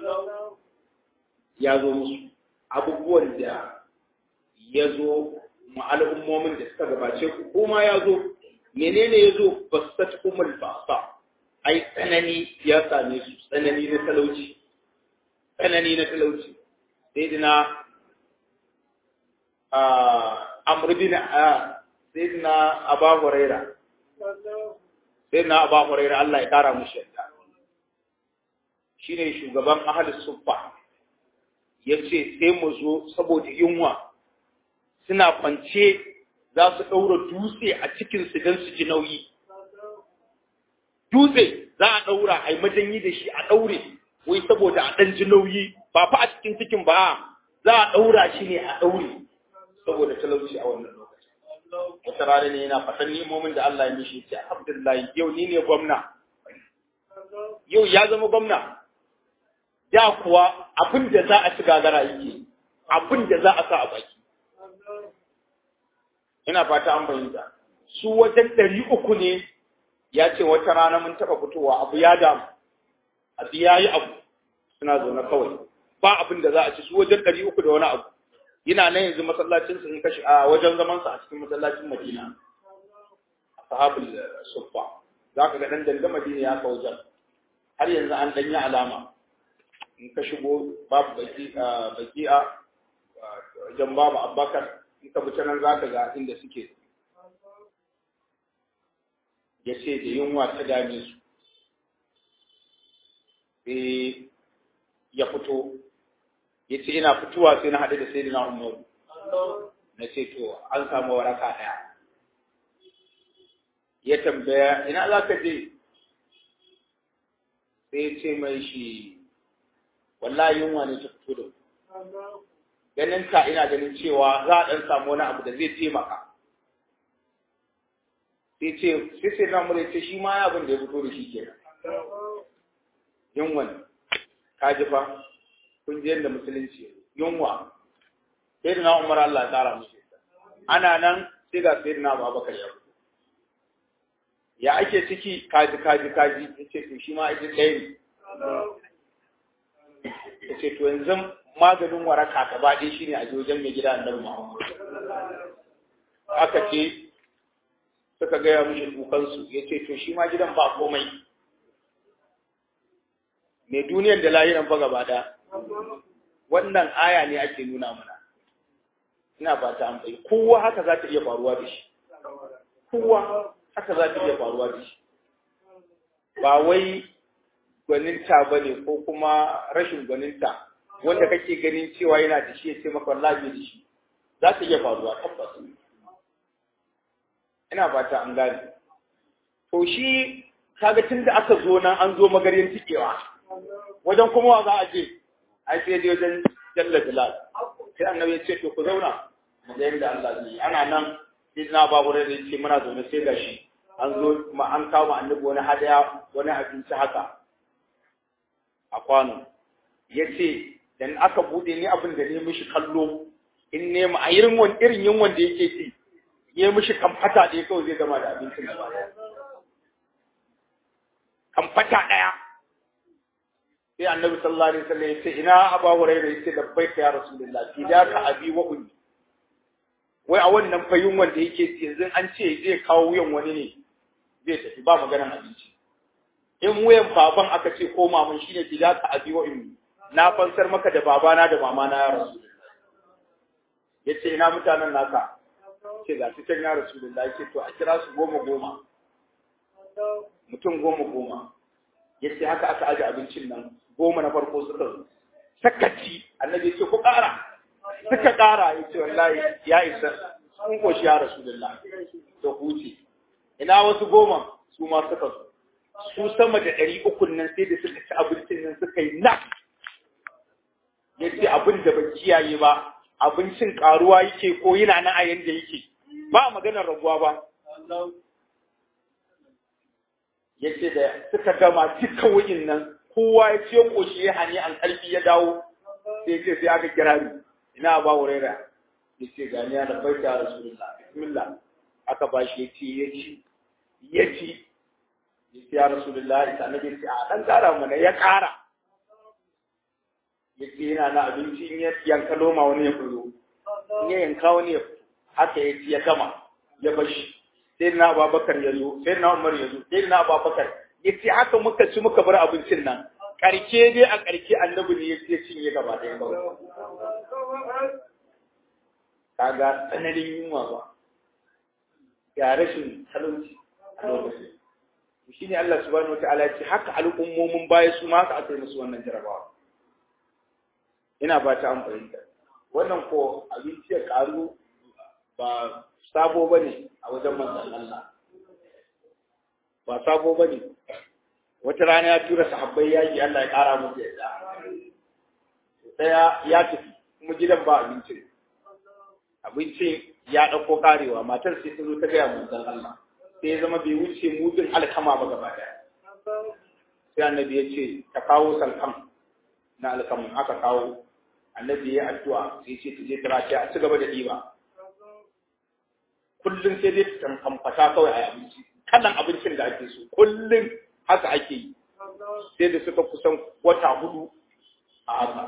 ya zo musu abubuwan da ya zo mu al'ummomin da suka gabace ku kuma ya zo menene ya zo basat kumul basa ai tsanani ya same su tsanani na talauci tsanani na talauci sai dina amr bin sai dina aba huraira sai dina aba huraira Allah ya kara mushi yadda shine shugaban ahli suffa yace sai mu zo saboda yunwa suna kwance za su ɗaura dutse a cikinsu don su ji nauyi. Dutse za a ɗaura a yi majanyi da shi a ɗaure, wai saboda a ɗan ji nauyi, ba fa a cikin cikin ba, za a ɗaura shi ne a ɗaure, saboda talauci a wannan lokacin. Wata rana ne yana faɗan nemomin da Allah ya mishi ce, Abdullahi, yau ni ne gwamna. Yau ya zama gwamna. Da kuwa abin da za a ci gagara yake, abin da za a sa a baki. ina fata an bayyana su wajen ɗari uku ne ya ce wata rana mun taɓa fitowa abu ya damu abu ya yi abu suna zaune kawai ba abin da za a ci su wajen ɗari uku da wani abu yana nan yanzu masallacin sun kashi a wajen zaman sa a cikin masallacin Madina ashabul suffa za ka ga dan danga Madina ya ka wajen har yanzu an danya alama in ka shigo babu baki baki'a wajen babu Abubakar in ka fita nan za ka ga inda suke ya ce da yunwa ta dame su sai ya fito ya ce ina fitowa sai na haɗu da sai na umaru na ce to an samu waraka ɗaya ya tambaya ina za ka je sai ya ce mai shi wallahi yunwa ne ta fito da ganin ka ina ganin cewa za a ɗan samu wani abu da zai taimaka sai ce sai sai na mura ce shi ma ya abin da ya fito da shi kenan yunwan ka ji fa kun ji yadda musulunci yunwa sai da na umar Allah ya tsara musu ana nan sai ga sai da na babakar ya fito ya ake ciki kaji kaji kaji ya ce to shi ma ake ɗaya ne ya ce to yanzu maganin waraka gaba ɗaya shi ne a wajen mai gida annabi Muhammad aka ce suka gaya mishi kukansu ya ce to shi ma gidan ba komai mai duniyar da lahiran fa gaba ɗaya wannan aya ne ake nuna mana ina ba ta amfani kowa haka za ta iya faruwa da shi kowa haka za ta iya faruwa da shi ba wai gwaninta ba ne ko kuma rashin gwaninta wanda kake ganin cewa yana da shi ya ce maka wallahi da shi za ta iya faruwa tabbas ina fata an gane to shi kaga tun da aka zo nan an zo magarin tikewa wajen kuma wa za a je ai sai dai wajen jalla jalal sai annabi ya ce to ku zauna mu ga yadda Allah zai yi ana nan sai na babu da ya ce muna zaune sai gashi an zo ma an kawo annabi wani hadaya wani abinci haka a kwano ya ce dan aka bude ni abin da ne mishi kallo in ne mu a irin wani irin yin wanda yake ci ya mishi kamfata da kawai zai gama da abincin gaba daya kamfata daya sai annabi sallallahu alaihi wasallam ya ce ina aba hurairah ya ce labbaika ya rasulullah fidaka abi wa ummi wai a wannan fayin wanda yake ci yanzu an ce zai kawo wuyan wani ne zai tafi ba maganar abinci in wuyan baban aka ce ko maman shine fidaka abi wa ummi na fansar maka da babana da mamana ya rasu ya ce ina mutanen naka ce ga su can ya rasu da ce to a kira su goma goma mutum goma goma ya ce haka aka aje abincin nan goma na farko suka zo sakaci annabi ya ce ku ƙara suka ƙara ya ce wallahi ya isa sun koshi ya rasu da to huce ina wasu goma su ma suka zo su sama da ɗari ukun nan sai da suka ci abincin nan suka yi na ya ce abin da ban kiyaye ba abincin karuwa yake ko yana nan a yanda yake ba maganar raguwa ba ya ce da suka gama duka wuyin nan kowa ya ce koshi ya hani an karfi ya dawo sai ce sai aka kira ni ina ba wurera ya ce gani ya da baita rasulullah bismillah aka ba shi ya ce ya ci ya ci ya ce ya rasulullah ita na ce a dan kara mana ya kara ya ce yana na abinci in ya yanka loma wani ya fito in ya yanka wani ya fito haka ya ci ya gama ya bashi sai na ababakar ya zo sai na umar ya zo sai na ababakar ya ce haka muka ci muka bar abincin nan karke dai a karke annabi ne ya ce cinye gaba ɗaya ba kaga tsananin yunwa ba ga rashin talauci a lokacin shi ne Allah subhanahu wa ta'ala ya ce haka al'ummomin baya su ma haka aka yi musu wannan jarabawa ina ba ta an fahimta wannan ko abinci ya karu ba sabo ba ne a wajen manzan Allah ba sabo ba ne wata rana ya tura sahabbai yaki Allah ya kara musu yadda daya ya tafi kuma gidan ba abincin abincin ya ɗauko karewa matar sai ta zo ta gaya manzan Allah sai ya zama bai wuce mudin alkama ba gaba daya sai annabi ya ce ta kawo salkam na alkamun aka kawo annabi ya addu'a sai ce ta je ta race a ci gaba da ɗiba kullum sai dai ta kamfata kawai a abinci kalan abincin da ake so kullum haka ake yi sai da suka kusan wata hudu a haka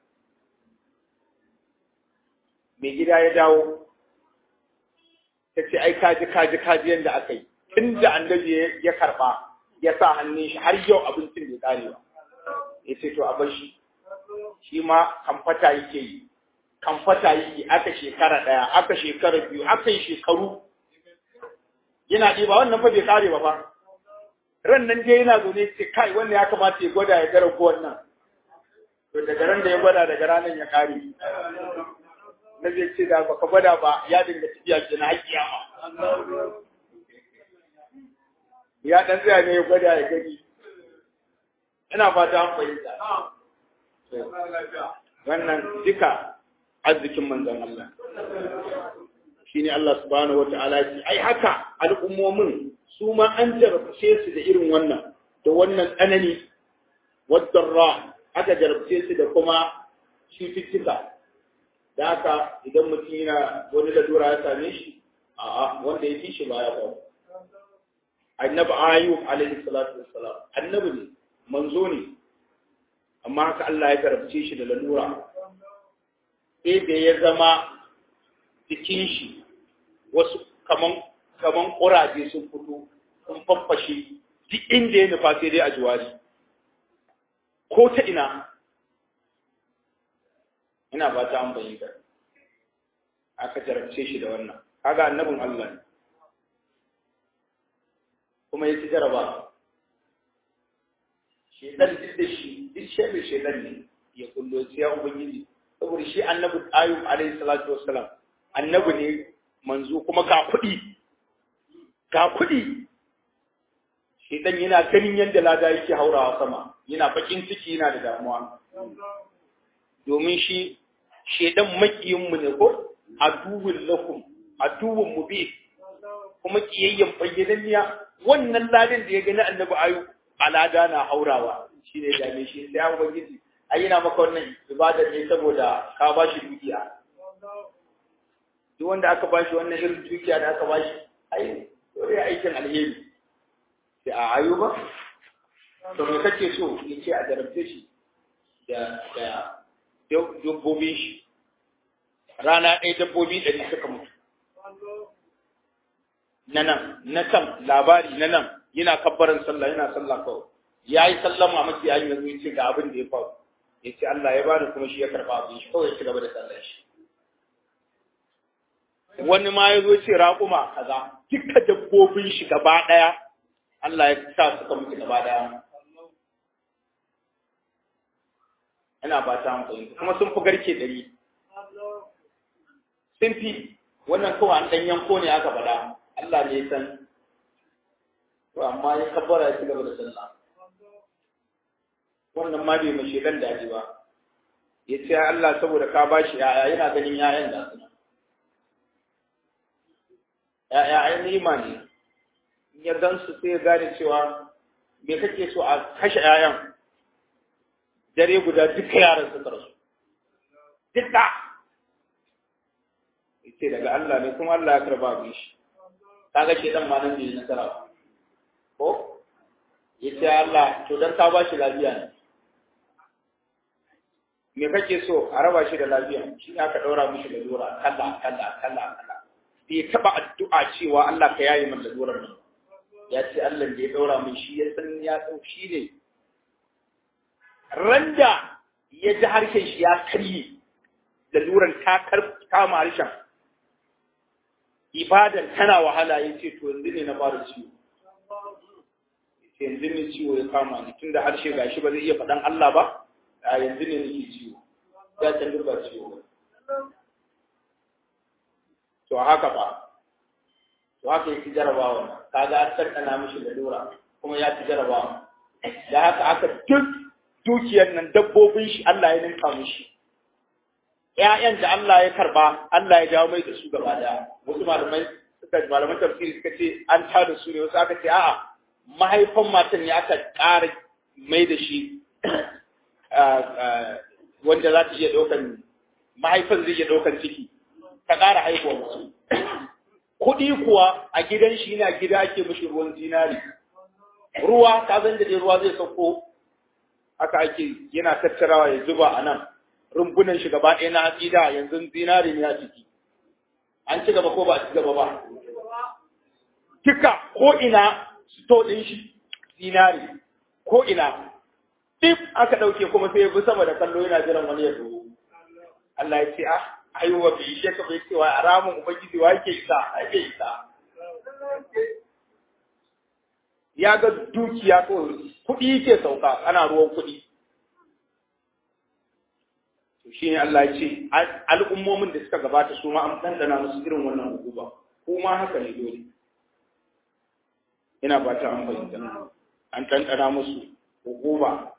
mai gida ya dawo ta ce ai kaji kaji kaji yadda aka yi tun da annabi ya karba ya sa hannun shi har yau abincin bai kare ba ya ce to a bar shi shi ma kamfata yake yi kamfata yake aka shekara ɗaya aka shekara biyu aka yi shekaru yana ɗiba wannan fa bai kare ba fa ran nan dai yana zaune ce kai wanda ya kamata ya gwada ya gara ko wannan to daga ran da ya gwada daga ranar ya kare na zai ce da baka gwada ba ya dinga tafiya ke na haƙƙiya ma ya dan tsaya ne ya gwada ya gani ina fata an fahimta wannan duka arzikin manzon Allah shine Allah subhanahu wata'ala ya ce ai haka al'ummomin su ma an jarabce su da irin wannan da wannan tsanani wadarra aka jarabce su da kuma cututtuka da haka idan mutum yana wani lalura ya same shi a'a wanda ya fi shi ba ya ba annabi ayub alaihi salatu wassalam annabi ne manzo ne amma haka Allah ya jarabce shi da lalura sai da ya zama jikin shi wasu kaman kaman ƙuraje sun fito sun faffashe duk inda ya nufa sai dai a juwari ko ta ina ina ba ta an bayyana aka jarabce shi da wannan kaga annabin Allah ne kuma ya ci jaraba shedan duk da shi duk shebe shedan ne ya kullo ya ubangiji saboda shi annabi ayub alaihi salatu wassalam annabi ne manzo kuma ga kuɗi ga kuɗi shedan yana ganin yadda lada yake haurawa sama yana bakin ciki yana da damuwa domin shi shedan makiyinmu ne ko aduwwin lakum aduwwin mubin kuma kiyayyen bayyananniya wannan ladin da ya gani annabi ayu alada na haurawa shi ne dame shi sai an ubangiji ai yana maka wannan ibada ne saboda ka ba shi dukiya duk wanda aka ba shi wannan irin dukiya da aka ba shi ai dole aikin alheri sai a ayu ba to me kake so yace a jarabce shi da da dabbobin shi rana ɗaya dabbobi ɗari suka mutu na nan na kan labari na nan yana kabbaran sallah yana sallah kawai ya yi sallama maki ya yi yanzu ya ce ga abin da ya faru ya ce Allah ya bani kuma shi ya karɓa abin shi kawai ya ci gaba da sallah shi wani ma ya zo ce raƙuma kaza duka dabbobin shi gaba ɗaya Allah ya sa suka mutu gaba ɗaya ina ba ta fahimta kuma sun fi garke ɗari sun fi wannan kawai an ɗan yanko ne aka faɗa Allah ne ya san to amma ya kabbara ya ci gaba da sallah wannan ma bai mace dan daji ba ya ce Allah saboda ka ba shi yaya yana ganin yayan da suna yaya ai nima ne ya gan su sai ya gane cewa me kake so a kashe yayan dare guda duka yaran suka rasu duka ce daga Allah ne kuma Allah ya karba abin shi kaga ke dan ma nan bai nasara ko yace Allah to dan ka bashi lafiya ne me kake so a raba shi da lafiya shi aka daura mishi da lura kalla kalla kalla kalla bai taba addu'a cewa Allah ka yayi min lalurar nan ya ce Allah da ya daura min shi ya san ya san shi ne randa ya ji harshen shi ya karye laluran ta kama harshen ibadan tana wahala ya ce to yanzu ne na fara ciwo ce yanzu ne ciwo ya kama ni tunda harshe gashi ba zai iya faɗan Allah ba a yanzu ne nake ciwo ya can ba ciwo ba to haka ba to haka yake jarabawa kaga an tantana mishi da lura kuma ya ci jarabawa da haka aka duk dukiyar nan dabbobin shi Allah ya ninka mishi ƴaƴan da Allah ya karba Allah ya jawo mai da su gaba daya wasu malamai suka malaman tafsiri suka ce an ta da su ne wasu aka ce a'a mahaifan matan ne aka ƙara mai da shi wanda za ta iya ɗaukan mahaifan zai iya ɗaukan ciki ta ƙara haihuwa musu kuɗi kuwa a gidan shi yana gida ake mishi ruwan zinari ruwa ka zan da ruwa zai sauko haka ake yana tattarawa ya zuba a nan rumbunan shi gaba ɗaya na hatsi da yanzu zinari ne a ciki an ci gaba ko ba a ci gaba ba kika ko ina sto ɗin shi zinari ko ina dip aka ɗauke kuma sai ya bi sama da kallo yana jiran wani ya zo Allah ya ce ah aiwa bai ishe ka bai cewa a ramin ubangiji wa yake isa ake isa ya ga dukiya ko kuɗi yake sauka ana ruwan kuɗi to shi ne Allah ya ce al'ummomin da suka gabata su ma an ɗanɗana musu irin wannan hukuma ko ma haka ne dole ina ba ta an fahimta an ɗanɗana musu hukuma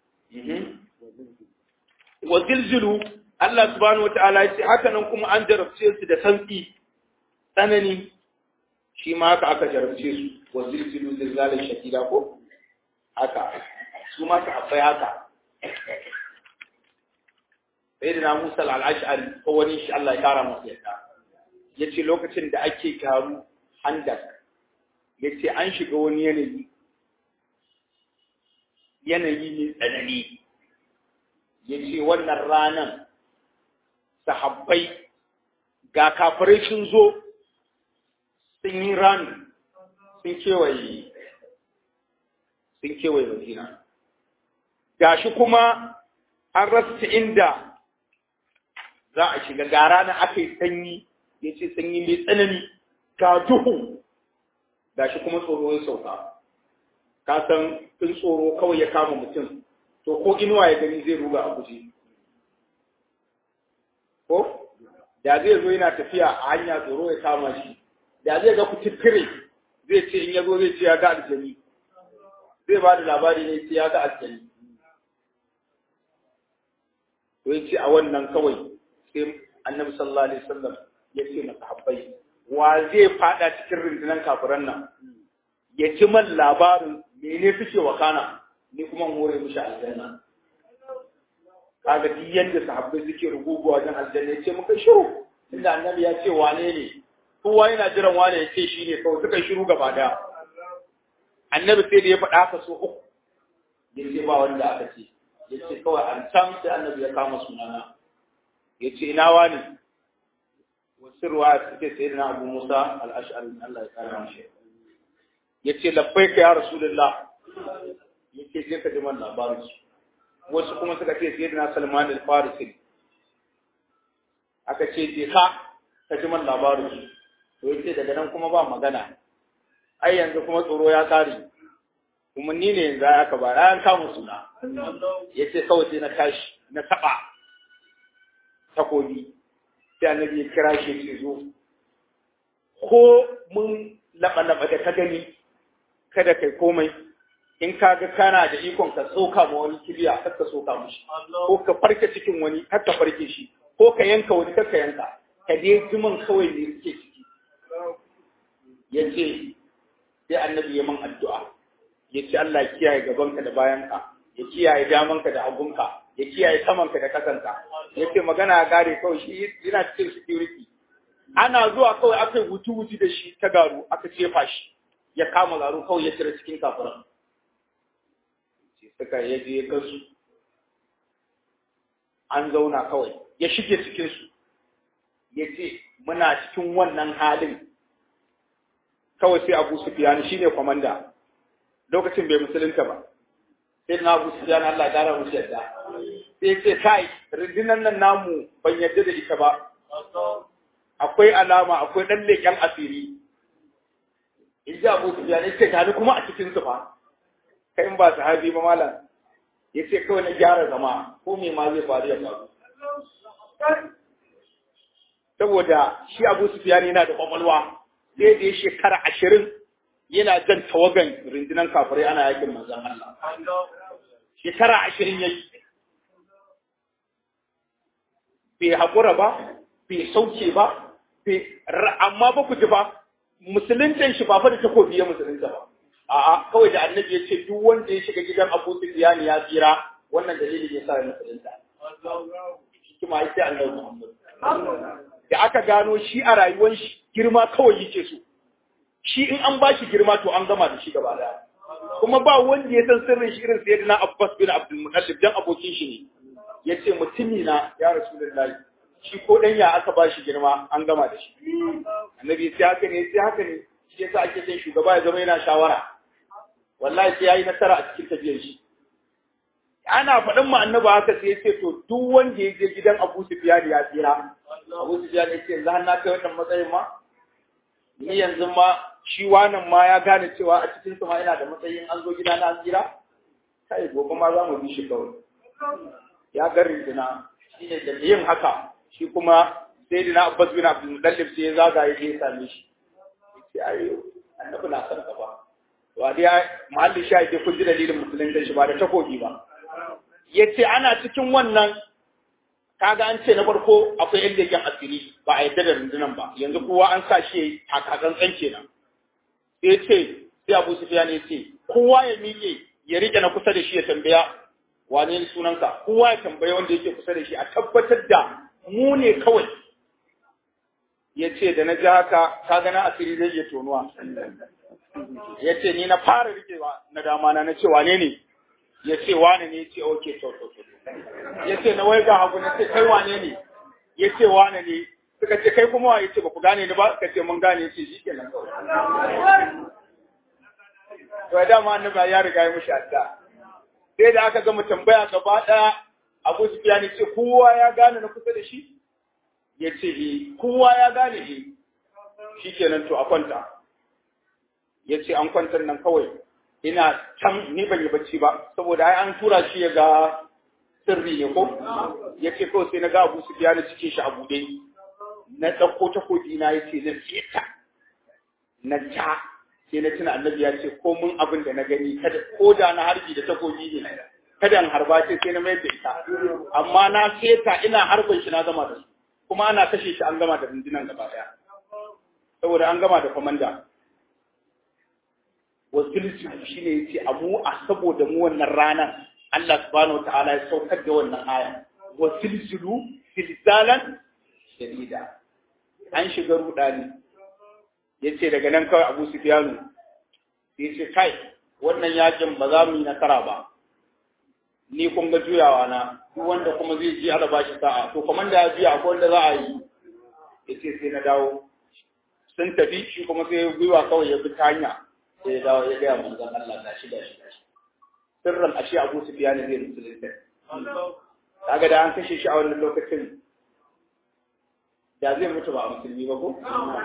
wa zilzilu Allah subhanahu wa ta'ala ya ce haka nan kuma an jarabce su da santsi tsanani shi ma haka aka jarabce su wa zilzilu zilzalin shadida ko haka su ma su abai haka sai da na Musa al-Ash'ari ko wani shi Allah ya kara masa yadda yace lokacin da ake taru handak yace an shiga wani yanayi yanayi ne tsanani yace wannan ranan sahabbai ga kafirai sun zo sun yi rani sun kewaye sun kewaye madina gashi kuma an rasa inda za a shiga ga rana aka yi sanyi ya ce sanyi mai tsanani ga duhu gashi kuma tsoro ya sauka ka san in tsoro kawai ya kama mutum to ko inuwa ya gani zai ruga a guje ko da zai zo yana tafiya a hanya tsoro ya kama shi da zai ga kututture zai ce in ya zo zai ce ya ga aljani zai ba da labari ne ce ya ga aljani to ya ce a wannan kawai sai annabi sallallahu alaihi wasallam ya ce masa habbai wa zai fada cikin rundunar kafiran nan ya ci man labarin mene suke wakana ni kuma hore mishi aljanna kaga duk yanda sahabbai suke ruguguwa wajen aljanna ya ce muka shiru tunda annabi ya ce wane ne kowa yana jiran wane ya ce shi ne kawai suka shiru gaba daya annabi sai da ya faɗa haka so uku ya ce ba wanda aka ce ya ce kawai an can sai annabi ya kama sunana ya ce ina wani wasu ruwa suke sai na abu musa al'ashari Allah ya kara mashi ya ce labbai ka ya rasulullah ya ce je ka ji man labarin su wasu kuma suka ce sai na salman al-farisi aka ce je ka ka ji man labarin su to yace daga nan kuma ba magana ai yanzu kuma tsoro ya kare kuma ni ne yanzu aka ba an kama suna yace kawai sai na tashi na taba takobi sai annabi ya kira shi ce zo ko mun laba laba da ka gani kada kai komai in ka ga kana da ikon ka tsoka ma wani kibiya kar ka tsoka mishi ko ka farke cikin wani kar ka farke shi ko ka yanka wani kar ka yanka ka dai jiman kawai ne suke ciki ya ce sai annabi ya man addu'a ya ce Allah ya kiyaye gabanka da bayanka ya kiyaye damanka da hagunka ya kiyaye samanka da kasanka ya ce magana ya gare kawai shi yana cikin security ana zuwa kawai aka yi wuti-wuti da shi ta garu aka cefa shi ya kama garu kawai ya cire cikin kafiran suka ya je kansu an zauna kawai ya shige cikinsu ya ce muna cikin wannan halin kawai sai abu sufyan shi ne kwamanda lokacin bai musulunta ba sai na abu sufyan Allah gara musu yadda sai ce kai rundunar nan namu ban yadda da ita ba akwai alama akwai dan leƙen asiri in ji abu sufyan ya ce gani kuma a cikin su fa kai in ba sahabi ba malam ya ce kawai na gyara zama ko me ma zai faru ya faru saboda shi abu sufyan yana da kwakwalwa sai da ya shekara ashirin yana jan tawagan rundunar kafirai ana yakin manzan Allah. Shekara ashirin ya yi. Bai haƙura ba, bai sauke ba, amma ba ku ji ba, musuluntan shi ba fa da takobi ya musulunta ba. A'a, kawai da annabi ya ce duk wanda ya shiga gidan Abu Sufyan ya tsira, wannan dalilin ya sa ya musulunta. Hikima ya ce annabi Muhammad. Da aka gano shi a rayuwar shi girma kawai yake so shi in an ba shi girma to an gama da shi gaba daya kuma ba wanda ya san sirrin shi irin sayyidina Abbas bin Abdul Muttalib dan abokin shi ne yace mutumi na ya Rasulullahi shi ko dan ya aka ba shi girma an gama da shi annabi sai haka ne sai haka ne shi yasa ake son shugaba ya zama yana shawara wallahi sai yayi nasara a cikin tafiyar shi ana faɗin ma annaba haka sai ya ce to duk wanda ya je gidan Abu Sufyan ya tsira Abu Sufyan ya ce yanzu har na kai wannan matsayin ma ni yanzu ma shi wannan ma ya gane cewa a cikin su ma ina da matsayin an zo gida na an tsira kai gobe ma za mu bi shi kawai ya ga rinjina shi ne da yin haka shi kuma sai dina Abbas bin Abdul Muttalib sai ya zaga ya je ya same shi sai ayo annabi na san ka ba wa dai mahallin sha ke kun ji dalilin musulunci shi ba da takobi ba yace ana cikin wannan kaga an ce na farko akwai yan leken asiri ba a yadda da rundunan ba yanzu kowa an sa shi a katsantsan kenan sai ce sai Abu Sufyan ya ce kowa ya miƙe ya rike na kusa da shi ya tambaya wane ne sunanka kowa ya tambaya wanda yake kusa da shi a tabbatar da mu ne kawai ya ce da na ji haka kaga na asiri zai iya tonuwa ya ce ni na fara rikewa na dama na na ce wane ne ya ce wane ne ya ce ok to to to ya ce na wai ga hagu na ce kai wane ne ya ce wane ne suka ce kai kuma wa ya ce ba ku gane ni ba suka ce mun gane ya ce shi ke nan kawai to dama annabi ya riga ya mushi adda sai da aka gama tambaya gaba daya Abu Sufyan ya ce kowa ya gane na kusa da shi ya ce eh kowa ya gane eh shikenan to a kwanta ya ce an kwantar nan kawai ina can ni ban yi bacci ba saboda ai an tura shi ya ga sirri ne ko ya ce kawai sai na ga Abu Sufyan cikin shi a buɗe na ɗauko takobi na ya ce na ta na ta sai na tuna annabi ya ce ko mun abin da na gani kada ko da na harbi da takobi ne kada in harba ce sai na mayar da ita amma na seta ina harbin shi na gama da su kuma ana kashe shi an gama da rundunan gaba daya saboda an gama da komanda wasilsu shine yace amu a saboda mu wannan ranar Allah subhanahu wataala ya saukar da wannan aya wasilsulu silsalan shadida an shiga rudani yace daga nan kawai Abu Sufyanu yace kai wannan yakin ba za mu yi nasara ba ni kun ga juyawa na duk wanda kuma zai ji ala bashi sa'a to komanda ya biya akwai wanda za a yi yace sai na dawo sun tafi shi kuma sai gwiwa kawai ya bi ta hanya sai ya dawo ya gaya manzon Allah ga shi da shi sirran ashe Abu Sufyan zai musulunta kaga da an kashe shi a wannan lokacin da zai mutu ba a musulmi ba ko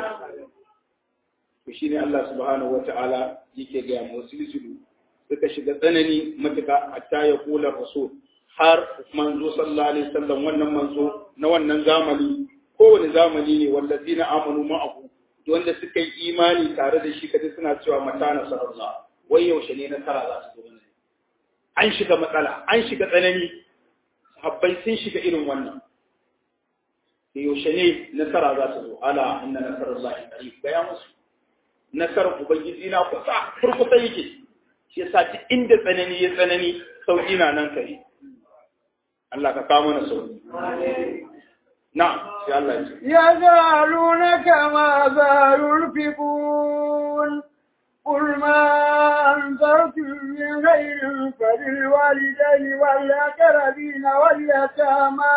to shine Allah subhanahu wata'ala yake ga musulmi suka shiga tsanani matuka hatta ya kula rasul har manzo sallallahu alaihi wasallam wannan manzo na wannan zamani kowane zamani ne wallazina amanu ma'ahu wanda suka yi imani tare da shi kaje suna cewa mata nasarallah wai yaushe ne nasara za su zo mana an shiga matsala an shiga tsanani sahabbai sun shiga irin wannan da yaushe ne nasara za su zo ala inna nasarallah qarib gaya musu nasarar ubangiji na kusa kurkusa yake shi yasa duk inda tsanani ya tsanani sauki na nan kare Allah ka kawo mana sauki نعم يا الله يسألونك ماذا ينفقون قل ما أنفقتم من خير فللوالدين والأقربين واليتامى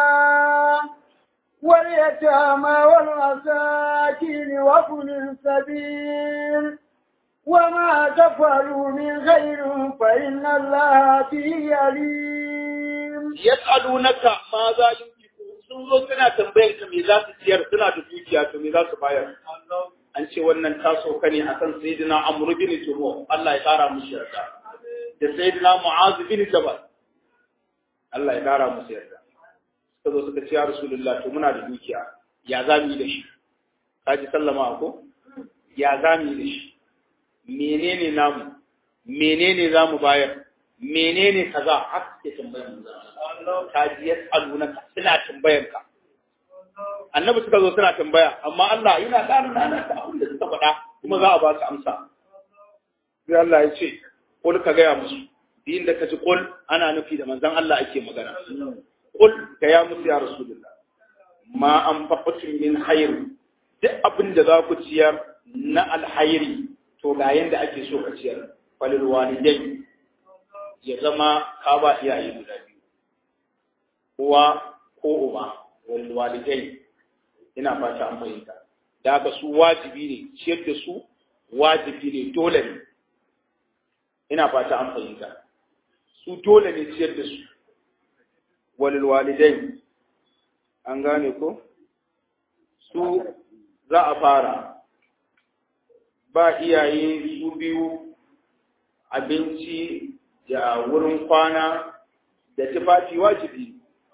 واليتامى والمساكين وابن السبيل وما تفعلوا من خير فإن الله به عليم يسألونك ماذا ينفقون sun zo suna tambayar ka me za su ciyar suna da dukiya to me za su bayar an ce wannan ta sauka ne akan sayyidina amr bin tuhu Allah ya kara musu yarda da sayyidina mu'az bin jabal Allah ya kara musu yarda suka zo suka ce ya rasulullah to muna da dukiya ya za mu yi da shi kaji sallama ko ya za mu yi da shi menene namu menene za mu bayar menene kaza haka ke tambayar mu ta ji yas'alunaka suna tambayar ka annabi suka zo suna tambaya amma Allah yana ƙara nana ta abin da suka faɗa kuma za a ba su amsa sai Allah ya ce kul ka gaya musu din da ka ji kul ana nufi da manzon Allah ake magana kul ka ya musu ya rasulullah ma an faƙatin min khair duk abin da za ku ciyar na alhairi to ga yanda ake so ka ciyar falil walidai ya zama ka ba iyaye guda biyu uwa ko uba wal walidai ina fata an fahimta da haka su wajibi ne ciyar da su wajibi ne dole ne ina fata an fahimta su dole ne ciyar da su wal walidai an gane ko su za a fara ba iyaye su biyu abinci da wurin kwana da tufafi wajibi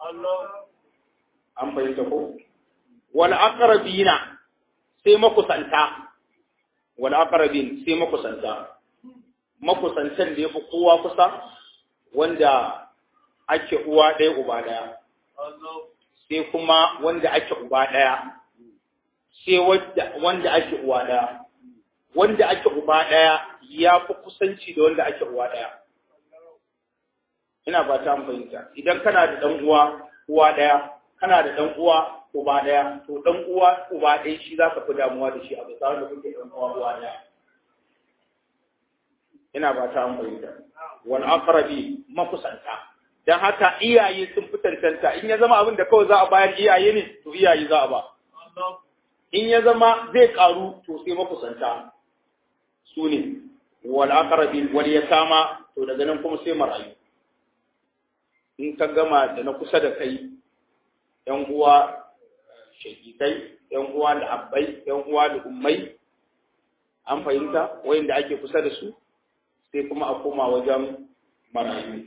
an fahimta ko wal aqrabina sai makusanta wal aqrabin sai makusanta makusantan da yafi kowa kusa wanda ake uwa ɗaya uba ɗaya sai kuma wanda ake uba ɗaya sai wanda ake uwa ɗaya wanda ake uba ɗaya ya fi kusanci da wanda ake uwa ɗaya ina ba ta fahimta idan kana da ɗan uwa uwa ɗaya kana da ɗan uwa uba ɗaya to ɗan uwa uba ɗaya shi za ka fi damuwa da shi a bisa wanda kuke ɗan uwa uwa ɗaya ina ba ta fahimta wal aqrabi makusanta dan haka iyaye sun fi tantanta in ya zama abin da kawai za a bayar iyaye ne to iyaye za a ba in ya zama zai karu to sai makusanta su ne wal aqrabi wal yatama to daga nan kuma sai marayu in ka gama da na kusa da kai yan uwa shakikai yan uwa da abbai yan uwa da ummai an fahimta wayanda ake kusa da su sai kuma a koma wajen marayu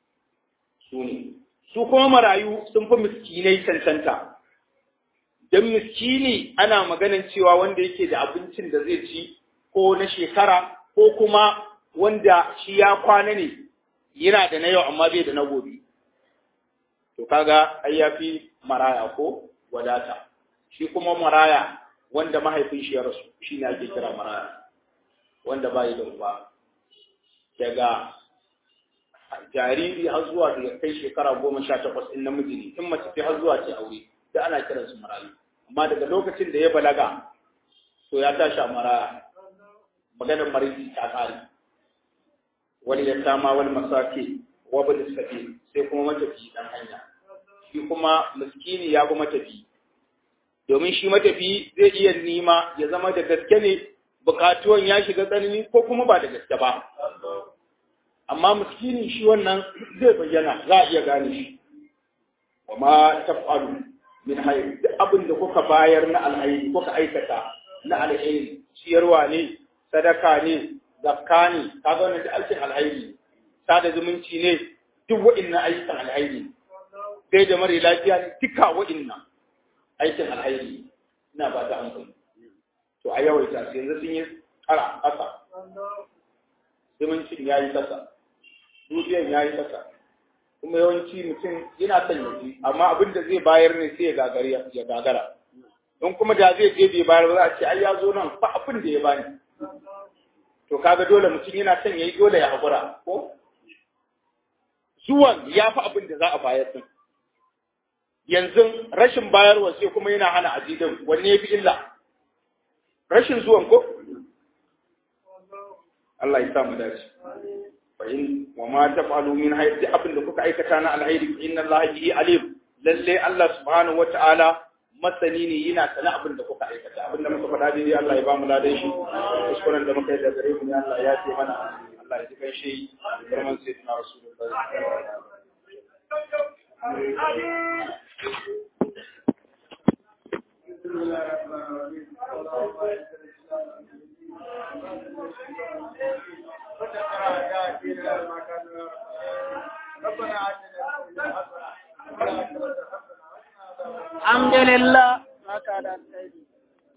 su ne su kuma marayu sun fi miskinai cancanta don miskini ana maganin cewa wanda yake da abincin da zai ci ko na shekara ko kuma wanda shi ya kwana ne yana da na yau amma bai da na gobe to kaga ai yafi maraya ko wadata shi kuma maraya wanda mahaifin shi ya rasu shi ne ake kira maraya wanda bai da uba daga jariri har zuwa da kai shekara goma sha takwas in namiji ne in mace ce har zuwa ce aure da ana kiransu marayu amma daga lokacin da ya balaga to ya tashi a maraya maganar marisi ta kare wani ya sama wani masaki wa bin sabi sai kuma matafi dan hanya shi kuma miskini ya bi matafi domin shi matafi zai iya nima ya zama da gaske ne bukatuwan ya shiga tsanani ko kuma ba da gaske ba amma miskini shi wannan zai bayyana za a iya gane shi wa ma taf'alu min hayr duk abin da kuka bayar na alhairi kuka aikata na alhairi ciyarwa ne sadaka ne zakka ne kaga wannan duk aikin alhairi sada zumunci ne duk wa'annan aikin alhairi sai da mare lafiya ne duka wa'annan aikin alhairi ina ba ta hankali to a yawaita su yanzu sun yi tsara ƙasa zumuncin ya yi ƙasa dubiyan ya yi ƙasa kuma yawanci mutum yana son ya ji amma abin da zai bayar ne sai ya gagara don kuma da zai je bai bayar ba za a ce ai ya zo nan fa abin da ya bani to kaga dole mutum yana son ya yi dole ya haƙura ko zuwan ya fi abin da za a bayar din yanzu rashin bayarwa sai kuma yana hana ajidin wanne ya fi illa rashin zuwan ko Allah ya sa mu dace fa in wa ma taf'alu min hayri abin da kuka aikata na alheri inna Allah bihi alim lalle Allah subhanahu wata'ala masani ne yana sana abin da kuka aikata abin da muka faɗa dai Allah ya ba mu ladan shi kuskuren da muka yi da gare mu ne Allah ya ce mana Allah ya ji kai shi girman sayyidina rasulullahi بسم الله الرحمن الرحيم اللهم اعز الاسلام ربنا آتنا الحمد لله ما كان